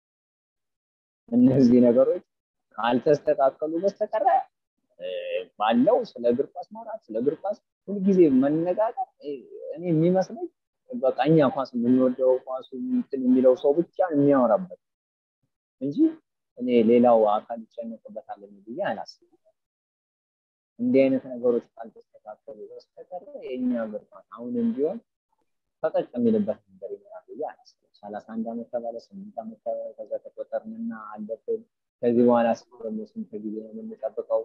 እነዚህ ነገሮች ካልተስተካከሉ በስተቀረ ባለው ስለ እግር ኳስ ማውራት ስለ እግር ኳስ ሁልጊዜ መነጋገር እኔ የሚመስለኝ በቃ እኛ ኳስ የምንወደው ኳሱ እንትን የሚለው ሰው ብቻ የሚያወራበት እንጂ እኔ ሌላው አካል ይጨነቅበታል ብዬ አላስብም እንዲህ አይነት ነገሮች ካልተስተካከሉ በስተቀር የእኛ እግር ኳስ አሁንም ቢሆን ፈቀቅ የሚልበት ነገር ይኖራል ብዬ አላስብም ሰላሳ አንድ ዓመት ተባለ ስምንት ዓመት ከዛ ተቆጠርንና አለፍን ከዚህ በኋላ ደግሞ ስንት ጊዜ ነው የምንጠብቀው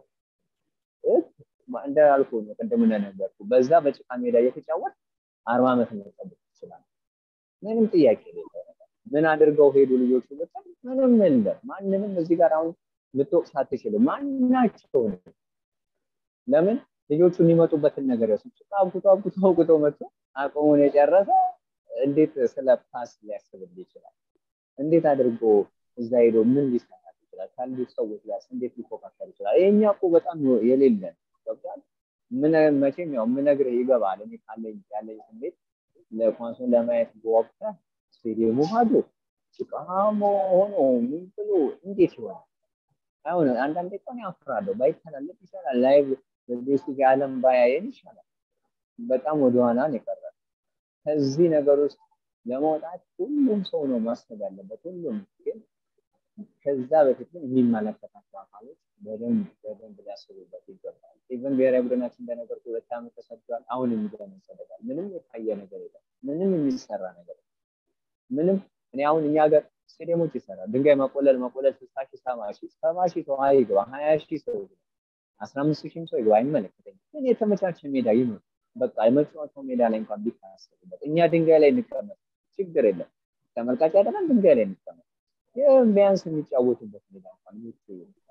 እንዳልኩ ነው ቅድም እንደነገርኩ በዛ በጭቃ ሜዳ እየተጫወት አርባ ዓመት መጠበቅ ይችላል ምንም ጥያቄ የሌለው ነገር ምን አድርገው ሄዱ ልጆቹ ብትል ምንም የለም ማንንም እዚህ ጋር አሁን ልትወቅስ አትችልም ማናቸው ለምን ልጆቹ የሚመጡበትን ነገር ያሱ ጭቃ አብኩቶ አብኩቶ አብኩቶ መጥቶ አቅሙን የጨረሰ እንዴት ስለ ፓስ ሊያስብል ይችላል እንዴት አድርጎ እዛ ሄዶ ምን ሊሰራ ይችላል ካሉት ሰዎች ጋር እንዴት ሊፎካከር ይችላል ይሄኛ እኮ በጣም የሌለን ገብቷል ምን መቼም ያው ምነግርህ ይገባል እኔ ካለኝ ያለኝ ስሜት ለኳሱን ለማየት በወቅተ ስቴዲየሙ ባዶ ጭቃሞ ሆኖ ምን ብሎ እንዴት ይሆናል አሁን አንዳንዴ እኮ እኔ አፍራለሁ ባይተላለፍ ይሻላል ላይቭ በቤስቲ የዓለም ባያየን ይሻላል በጣም ወደኋላ ነው የቀረ ከዚህ ነገር ውስጥ ለመውጣት ሁሉም ሰው ነው ማሰብ ያለበት ሁሉም ግን ከዛ በፊት ግን የሚመለከታቸው አካሎች በደንብ በደንብ ሊያስቡበት ይገባል ኢቨን ብሔራዊ ቡድናችን እንደነገር ሁለት ዓመት ተሰዷል አሁን የሚገርም ይሰደዳል ምንም የታየ ነገር የለም ምንም የሚሰራ ነገር ምንም እኔ አሁን እኛ ሀገር ስቴዲየሞች ይሰራል ድንጋይ መቆለል መቆለል ስልሳ ሺህ ሰባ ሺህ ሰባ ሺህ ሰው አይግባ ሀያ ሺህ ሰው ይግባ አስራ አምስት ሺህም ሰው ይግባ አይመለከተኝም ግን የተመቻቸ ሜዳ ይኖር በቃ የመጫወቻው ሜዳ ላይ እንኳን ቢታሰብበት እኛ ድንጋይ ላይ እንቀመጥ ችግር የለም ተመልካች አይደለም ድንጋይ ላይ እንቀመጥ ይህም ቢያንስ የሚጫወቱበት ሜዳ እንኳን ምቹ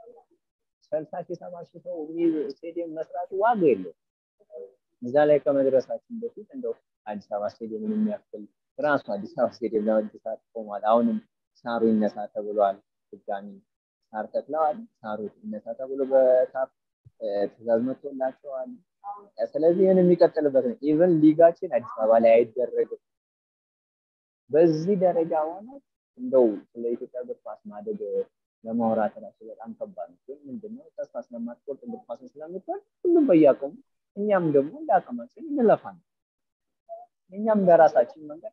ስልሳ ሺህ ሰባ ሺህ ሰው ስቴዲየም መስራቱ ዋጋ የለው እዛ ላይ ከመድረሳችን በፊት እንደው አዲስ አበባ ስቴዲየምን የሚያክል ራሱ አዲስ አበባ ስቴዲየም ለመድሳት ቆሟል አሁንም ሳሩ ይነሳ ተብሏል ድጋሚ ሳር ተክለዋል ሳሩ ይነሳ ተብሎ በካፍ ትእዛዝ መጥቶላቸዋል ስለዚህ ይህን የሚቀጥልበት ነው ኢቨን ሊጋችን አዲስ አበባ ላይ አይደረግም በዚህ ደረጃ ሆነ እንደው ስለ ኢትዮጵያ እግር ኳስ ማደግ ለማውራት ራሱ በጣም ከባድ ነው ግን ምንድነው ተስፋ ስለማትቆርጥ እግር ኳስን ስለምትወድ ሁሉም በያቀሙ እኛም ደግሞ እንደ አቅማችን እንለፋለን እኛም በራሳችን መንገድ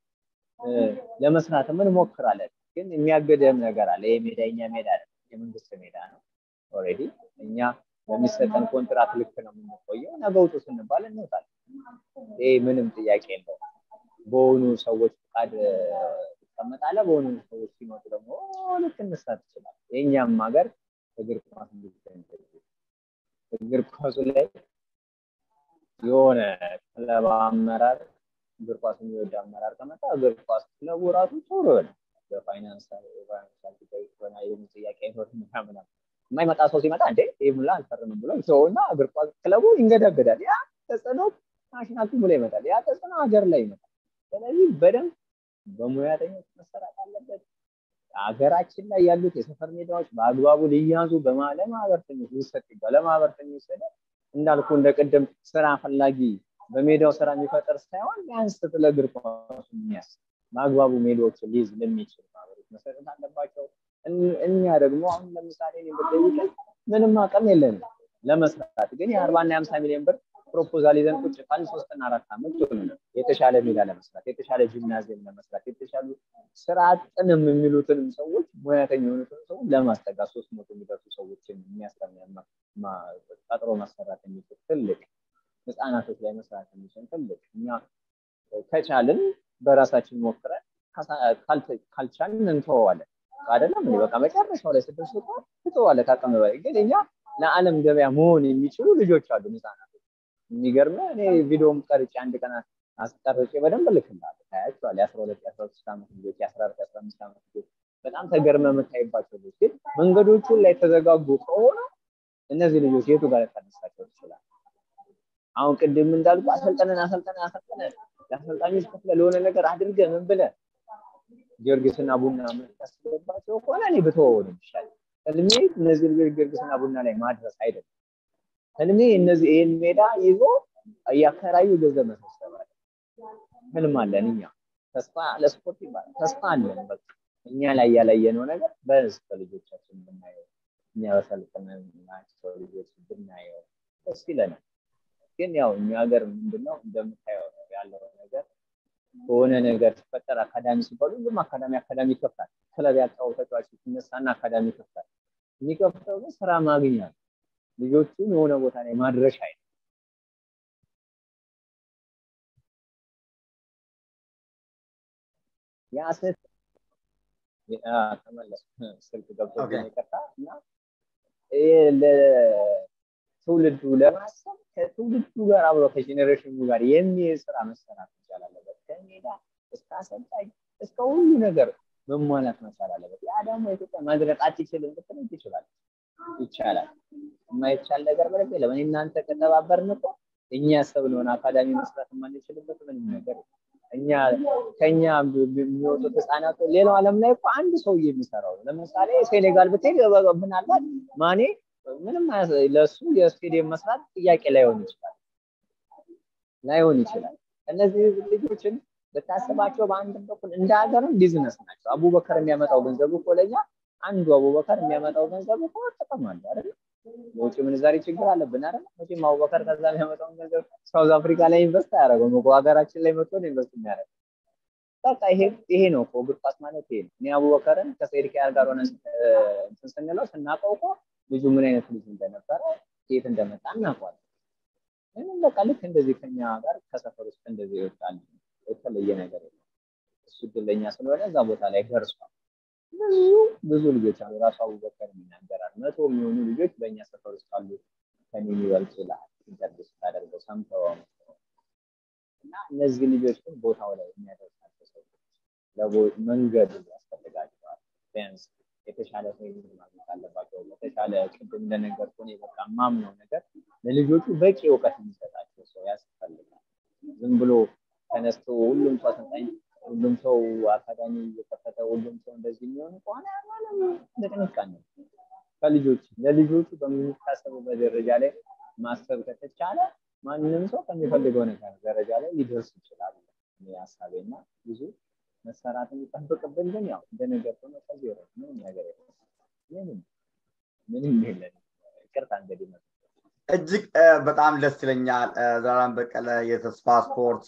ለመስራት እንሞክራለን ግን የሚያገደም ነገር አለ ይህ ሜዳ የኛ ሜዳ አይደለም የመንግስት ሜዳ ነው ኦልሬዲ እኛ በሚሰጠን ኮንትራት ልክ ነው የምንቆየው ነገ ውጡ ስንባል እንወጣለን ይህ ምንም ጥያቄ የለው በሆኑ ሰዎች ፍቃድ ትቀመጣለ በሆኑ ሰዎች ሲመጡ ደግሞ ልትነሳ ትችላል የእኛም ሀገር እግር ኳስ እግር ኳሱ ላይ የሆነ ክለብ አመራር እግር ኳስ የሚወድ አመራር ከመጣ እግር ኳስ ክለቡ ራሱ ቶሎ ይሆናል በፋይናንስ ፋይናንሻል ጉዳይ ሆነ የምን ጥያቄ አይኖር ምናምን የማይመጣ ሰው ሲመጣ እንዴ ይህ ሙላ አልፈርምም ብሎ ሰውና እግር ኳስ ክለቡ ይንገዳገዳል። ያ ተጽዕኖ ናሽናል ቲሙ ላይ ይመጣል። ያ ተጽዕኖ ሀገር ላይ ይመጣል። ስለዚህ በደንብ በሙያተኞች መሰራት አለበት። ሀገራችን ላይ ያሉት የሰፈር ሜዳዎች በአግባቡ ሊያዙ ለማህበርተኞች ሊሰጥ ይባል ለማህበርተኞች ስለ እንዳልኩ እንደ ቅድም ስራ ፈላጊ በሜዳው ስራ የሚፈጠር ሳይሆን ቢያንስ ስለ እግር ኳሱ የሚያስብ በአግባቡ ሜዳዎችን ሊይዝ ለሚችል ማህበሮች መሰረት አለባቸው። እኛ ደግሞ አሁን ለምሳሌ ብጠይቀኝ ምንም አቅም የለንም ለመስራት ግን የአርባና የሀምሳ ሚሊዮን ብር ፕሮፖዛል ይዘን ቁጭ ካልን ሶስትና አራት ዓመት ይሆኑናል። የተሻለ ሜዳ ለመስራት፣ የተሻለ ጂምናዚየም ለመስራት፣ የተሻሉ ስራ አጥንም የሚሉትንም ሰዎች ሙያተኛ የሆኑትን ሰዎች ለማስጠጋት ሶስት መቶ የሚደርሱ ሰዎችን ቀጥሮ ማሰራት የሚችል ትልቅ ህፃናቶች ላይ መስራት የሚችል ትልቅ እኛ ከቻልን በራሳችን ሞክረን ካልቻልን እንተወዋለን። አይደለም እንዴ? በቃ መጨረሻው ላይ ስድስት እኮ ትተዋለህ ከአቅም በላይ ግን እኛ ለዓለም ገበያ መሆን የሚችሉ ልጆች አሉ ህፃናቶች። የሚገርም እኔ ቪዲዮም ቀርጬ አንድ ቀን አስቀርጬ በደንብ ልክልሃለሁ። ታያቸዋለህ። የአስራ ሁለት የአስራ ሶስት ዓመት ልጆች የአስራ አራት የአስራ አምስት ዓመት ልጆች በጣም ተገርመ የምታይባቸው ልጆች ግን መንገዶቹን ላይ ተዘጋጉ ከሆነ እነዚህ ልጆች የቱ ጋር ልታነሳቸው ትችላል? አሁን ቅድም እንዳልኩ አሰልጠነን አሰልጠነን አሰልጠነን ለአሰልጣኞች ከፍለ ለሆነ ነገር አድርገ ምን ብለ ጊዮርጊስና ቡና የምታስገባቸው ከሆነ እኔ ብተወው ነው ይሻል። ህልሜ እነዚህ ልጆች ጊዮርጊስና ቡና ላይ ማድረስ አይደለም። ህልሜ እነዚህ ይህን ሜዳ ይዞ እያከራዩ ገንዘብ መሰብሰብ አለ። ህልም አለን እኛ። ተስፋ ለስፖርት ይባላል። ተስፋ አለን። በቃ እኛ ላይ ያላየነው ነገር በህዝብ በልጆቻችን ብናየው እኛ በሰልጥናቸው ልጆች ብናየው ደስ ይለናል። ግን ያው እኛ ሀገር ምንድነው እንደምታየው ነው ያለው ነገር በሆነ ነገር ሲፈጠር አካዳሚ ሲባሉ ሁሉም አካዳሚ አካዳሚ ይከፍታል። ክለብ ያጣው ተጫዋች ሲነሳና አካዳሚ ይከፍታል። የሚከፍተው ግን ስራ ማግኛ ነው። ልጆቹን የሆነ ቦታ ላይ ማድረሻ አይደለም። ያ ስህተት ተመለስ ስልክ ገብቶ ይቅርታ እና ለትውልዱ ለማሰብ ከትውልዱ ጋር አብሮ ከጄኔሬሽኑ ጋር የሚሄድ ስራ መሰራት መቻል አለበት። ከሜዳ እስከ አሰልጣኝ እስከ ሁሉ ነገር መሟላት መቻል አለበት። ያ ደግሞ ኢትዮጵያ ማድረግ አትችልም ብትል ትችላለች፣ ይቻላል። የማይቻል ነገር ምንም የለም። እኔ እናንተ ከተባበርን እኮ እኛ ያሰብነውን አካዳሚ መስራት የማንችልበት ምንም ነገር እኛ ከኛ የሚወጡት ህፃናት ሌላው ዓለም ላይ እኮ አንድ ሰው የሚሰራው ነው። ለምሳሌ ሴኔጋል ብትሄድ ምናልባት ማኔ ምንም ለእሱ የስቴዲየም መስራት ጥያቄ ላይሆን ይችላል ላይሆን ይችላል። እነዚህ ልጆችን ብታስባቸው በአንድ በኩል እንደ ሀገርም ቢዝነስ ናቸው። አቡበከር የሚያመጣው ገንዘብ እኮ ለኛ አንዱ አቡበከር የሚያመጣው ገንዘብ እኮ ጥቅም አለ አይደል? የውጭ ምንዛሬ ችግር አለብን አይደል? መቼም አቡበከር ከዛ የሚያመጣውን ገንዘብ ሳውዝ አፍሪካ ላይ ኢንቨስት አያደርገውም እኮ ሀገራችን ላይ መጥቶ ነው ኢንቨስት የሚያደርገው። በቃ ይሄ ይሄ ነው እኮ እግር ኳስ ማለት ይሄ ነው። እኔ አቡበከርን ከሰይድ ኪያር ጋር ሆነ እንትን ስንለው ስናውቀው እኮ ልጁ ምን አይነት ልጅ እንደነበረ ከየት እንደመጣ እናውቀዋለን። ምንም በቃ ልክ እንደዚህ ከኛ ጋር ከሰፈር ውስጥ እንደዚህ ይወጣል። የተለየ ነገር የለም። እሱ እድለኛ ስለሆነ እዛ ቦታ ላይ ደርሷል። ብዙ ብዙ ልጆች አሉ። ራሱ አቡበከር ይናገራል። መቶ የሚሆኑ ልጆች በእኛ ሰፈር ውስጥ አሉ ከኔ የሚበልጡ ይላል። ኢንተርቪው ስታደርገው ሰምተው እና እነዚህ ልጆች ግን ቦታው ላይ የሚያደርሳቸው ሰዎች መንገዱ ያስፈልጋቸዋል። ቢያንስ የተሻለ ትሬኒንግ ማግኘት አለባቸው። የተሻለ ቅድም እንደነገርኩህ እኔ በቃ ማምነው ነገር ለልጆቹ በቂ እውቀት የሚሰጣቸው ሰው ያስፈልጋል። ዝም ብሎ ተነስቶ ሁሉም ሰው አሰልጣኝ፣ ሁሉም ሰው አካዳሚ እየከፈተ ሁሉም ሰው እንደዚህ የሚሆን ከሆነ ምንም ንቅንቃን ነው። ከልጆች ለልጆቹ በሚታሰቡበት ደረጃ ላይ ማሰብ ከተቻለ ማንም ሰው ከሚፈልገው ነገር ደረጃ ላይ ሊደርስ ይችላል። ሀሳቤና ብዙ መሰራት የሚጠብቅብን ግን ያው እንደነገርኩህ ነው። ከዚህ ወረ ምንም ነገር የለም። ምንም ምንም የለን። ይቅርታ እንግዲህ ነው እጅግ በጣም ደስ ይለኛል። ዘላለም በቀለ የተስፋ ስፖርት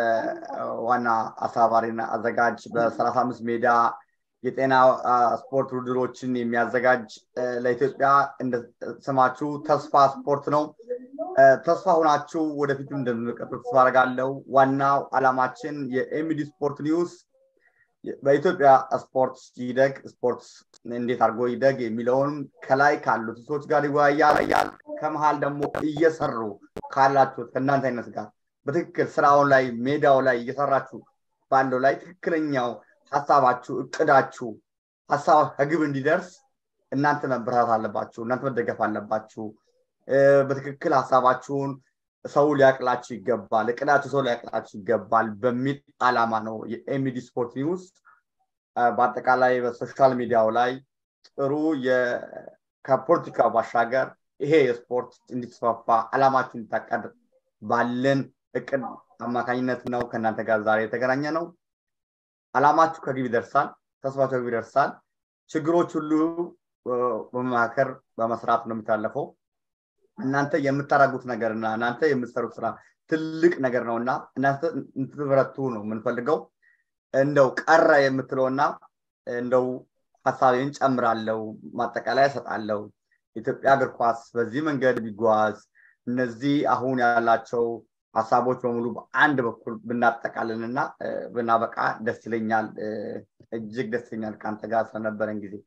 ዋና አስተባባሪና አዘጋጅ በሰላሳ አምስት ሜዳ የጤና ስፖርት ውድድሮችን የሚያዘጋጅ ለኢትዮጵያ ስማችሁ ተስፋ ስፖርት ነው። ተስፋ ሆናችሁ ወደፊትም እንደምንቀጥሉ ተስፋ አደርጋለሁ። ዋናው አላማችን የኤሚዲ ስፖርት ኒውስ በኢትዮጵያ ስፖርት ይደግ ስፖርት እንዴት አድርጎ ይደግ የሚለውን ከላይ ካሉት ሰዎች ጋር ይወያያል። ከመሀል ደግሞ እየሰሩ ካላችሁት ከእናንተ አይነት ጋር በትክክል ስራውን ላይ ሜዳው ላይ እየሰራችሁ ባለው ላይ ትክክለኛው ሀሳባችሁ እቅዳችሁ ሀሳብ ከግብ እንዲደርስ እናንተ መበረታት አለባችሁ እናንተ መደገፍ አለባችሁ በትክክል ሀሳባችሁን ሰው ሊያቅላችሁ ይገባል እቅዳችሁ ሰው ሊያቅላችሁ ይገባል በሚል አላማ ነው የኤሚዲ ስፖርት ኒውስ በአጠቃላይ በሶሻል ሚዲያው ላይ ጥሩ ከፖለቲካ ባሻገር ይሄ የስፖርት እንዲስፋፋ አላማችሁ እንዲታቀድ ባለን እቅድ አማካኝነት ነው ከእናንተ ጋር ዛሬ የተገናኘ ነው አላማችሁ ከግብ ይደርሳል ተስፋችሁ ከግብ ይደርሳል ችግሮች ሁሉ በመማከር በመስራት ነው የሚታለፈው እናንተ የምታደርጉት ነገርና እናንተ የምትሰሩት ስራ ትልቅ ነገር ነው እና እናንተ እንትበረቱ ነው የምንፈልገው እንደው ቀረ የምትለውና እንደው ሀሳቤን ጨምራለው ማጠቃላይ እሰጣለው ኢትዮጵያ እግር ኳስ በዚህ መንገድ ቢጓዝ እነዚህ አሁን ያላቸው ሀሳቦች በሙሉ በአንድ በኩል ብናጠቃልንና ብናበቃ ደስ ይለኛል እጅግ ደስ ይለኛል ከአንተ ጋር ስለነበረን ጊዜ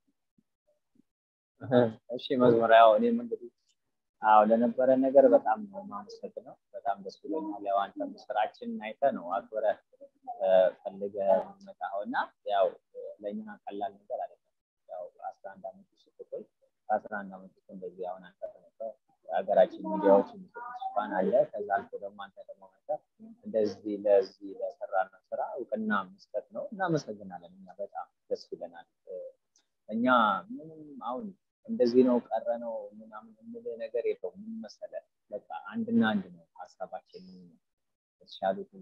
እሺ መዝሙር ያው እኔም እንግዲህ አዎ ለነበረ ነገር በጣም ነው የማመሰግነው በጣም ደስ ብሎኛል ያው አንተም ስራችን አይተ ነው አክብረ ፈልገ መጣው እና ያው ለእኛ ቀላል ነገር አይደለም ያው አስራ አንድ አመት ስትቆይ ከአስራ አንድ አመት ውስጥ እንደዚህ አሁን አንተ ተነሳ ሀገራችን ሚዲያዎች የሚሰጡት ሽፋን አለ ከዛ አልፎ ደግሞ አንተ ደግሞ መጣ እንደዚህ ለዚህ ለሰራነው ስራ እውቅና መስጠት ነው እናመሰግናለን እኛ በጣም ደስ ይለናል እኛ ምንም አሁን እንደዚህ ነው ቀረ ነው ምናምን የምል ነገር የለው ምን መሰለ በቃ አንድና አንድ ነው ሀሳባችን የተሻሉትን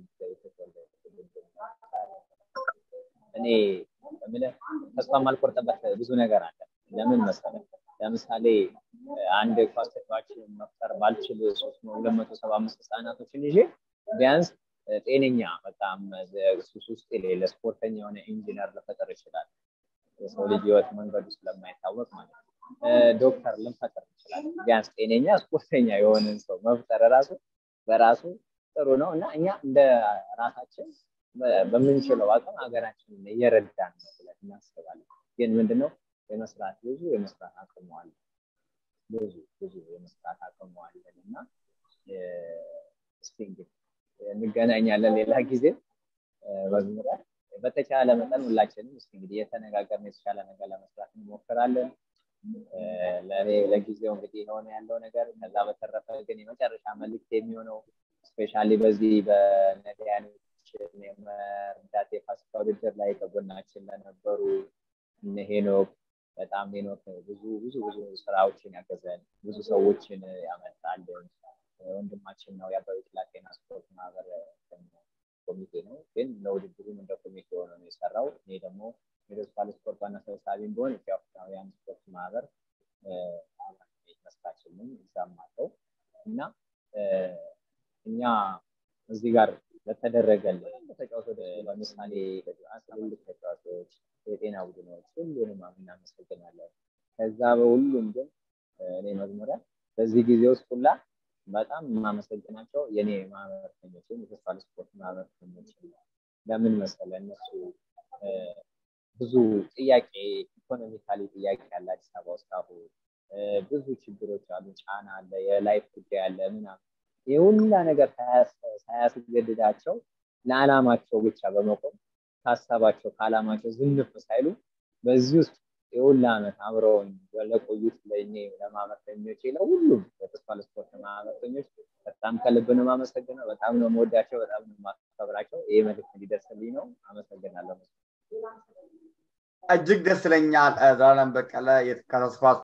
እኔ ምልህ ተስፋ ማልቆርጠበት ብዙ ነገር አለ ለምን መሰለ ለምሳሌ አንድ ኳስ ተጫዋች መፍጠር ባልችል ሶስት ሁለት መቶ ሰባ አምስት ህጻናቶችን ይዤ ቢያንስ ጤነኛ በጣም ሱስ ውስጥ የሌለ ስፖርተኛ የሆነ ኢንጂነር ልፈጠር ይችላል የሰው ልጅ ህይወት መንገዱ ስለማይታወቅ ማለት ነው ዶክተር ልንፈጥር እንችላለን ቢያንስ ጤነኛ ስፖርተኛ የሆንን ሰው መፍጠር ራሱ በራሱ ጥሩ ነው እና እኛ እንደ ራሳችን በምንችለው አቅም ሀገራችንን እየረዳን ነው ብለን እናስባለን ግን ምንድነው የመስራት ብዙ የመስራት አቅሙ አለ ብዙ ብዙ የመስራት አቅሙ አለን እና እስቲ እንግዲህ እንገናኛለን ሌላ ጊዜ መዝሙሪያ በተቻለ መጠን ሁላችንም እስኪ እንግዲህ የተነጋገርን የተሻለ ነገር ለመስራት እንሞክራለን ለእኔ ለጊዜው እንግዲህ የሆነ ያለው ነገር ከዛ በተረፈ ግን የመጨረሻ መልክት የሚሆነው ስፔሻሊ በዚህ በነዳያኖችን የመርዳት የፋሲካ ውድድር ላይ ከጎናችን ለነበሩ እነ ሄኖክ በጣም ሄኖክ ብዙ ብዙ ብዙ ስራዎችን ያገዘን ብዙ ሰዎችን ያመጣልን ወንድማችን ነው የአበበ ጤና ስፖርት ማህበር ኮሚቴ ነው ግን ለውድድሩም እንደ ኮሚቴ ሆኖ ነው የሰራው እኔ ደግሞ የዶስፓል ስፖርት ዋና ሰብሳቢ ቢሆን ኢትዮጵያውያን ስፖርት ማህበር መስራችንም እዛም አለው እና እኛ እዚህ ጋር ለተደረገልን ተጫዋቾች ለምሳሌ ትልልቅ ተጫዋቾች የጤና ቡድኖች ሁሉንም እናመሰግናለን ከዛ በሁሉም ግን እኔ መዝሙሪያ በዚህ ጊዜ ውስጥ ሁላ በጣም የማመሰግናቸው የኔ ማህበረተኞች የተስፋ ስፖርት ማህበረተኞች ለምን መሰለ እነሱ ብዙ ጥያቄ ኢኮኖሚካሊ ጥያቄ ያለ አዲስ አበባ ውስጥ አሁን ብዙ ችግሮች አሉ ጫና አለ የላይፍ ጉዳይ አለ ምናምን ይህ ሁላ ነገር ሳያስገድዳቸው ለዓላማቸው ብቻ በመቆም ከሀሳባቸው ከዓላማቸው ዝንፍ ሳይሉ በዚህ ውስጥ የሁላ ዓመት አብረውን ለቆዩት ለእኔ ለማህበርተኞች ለሁሉም ለተስፋ ለስፖርት ማህበርተኞች በጣም ከልብ ነው የማመሰግነው። በጣም ነው የምወዳቸው፣ በጣም ነው የማከብራቸው። ይሄ መልዕክት እንዲደርስልኝ ነው። አመሰግናለሁ። እጅግ ደስ ይለኛል። ዘላለም በቀለ ከተስፋ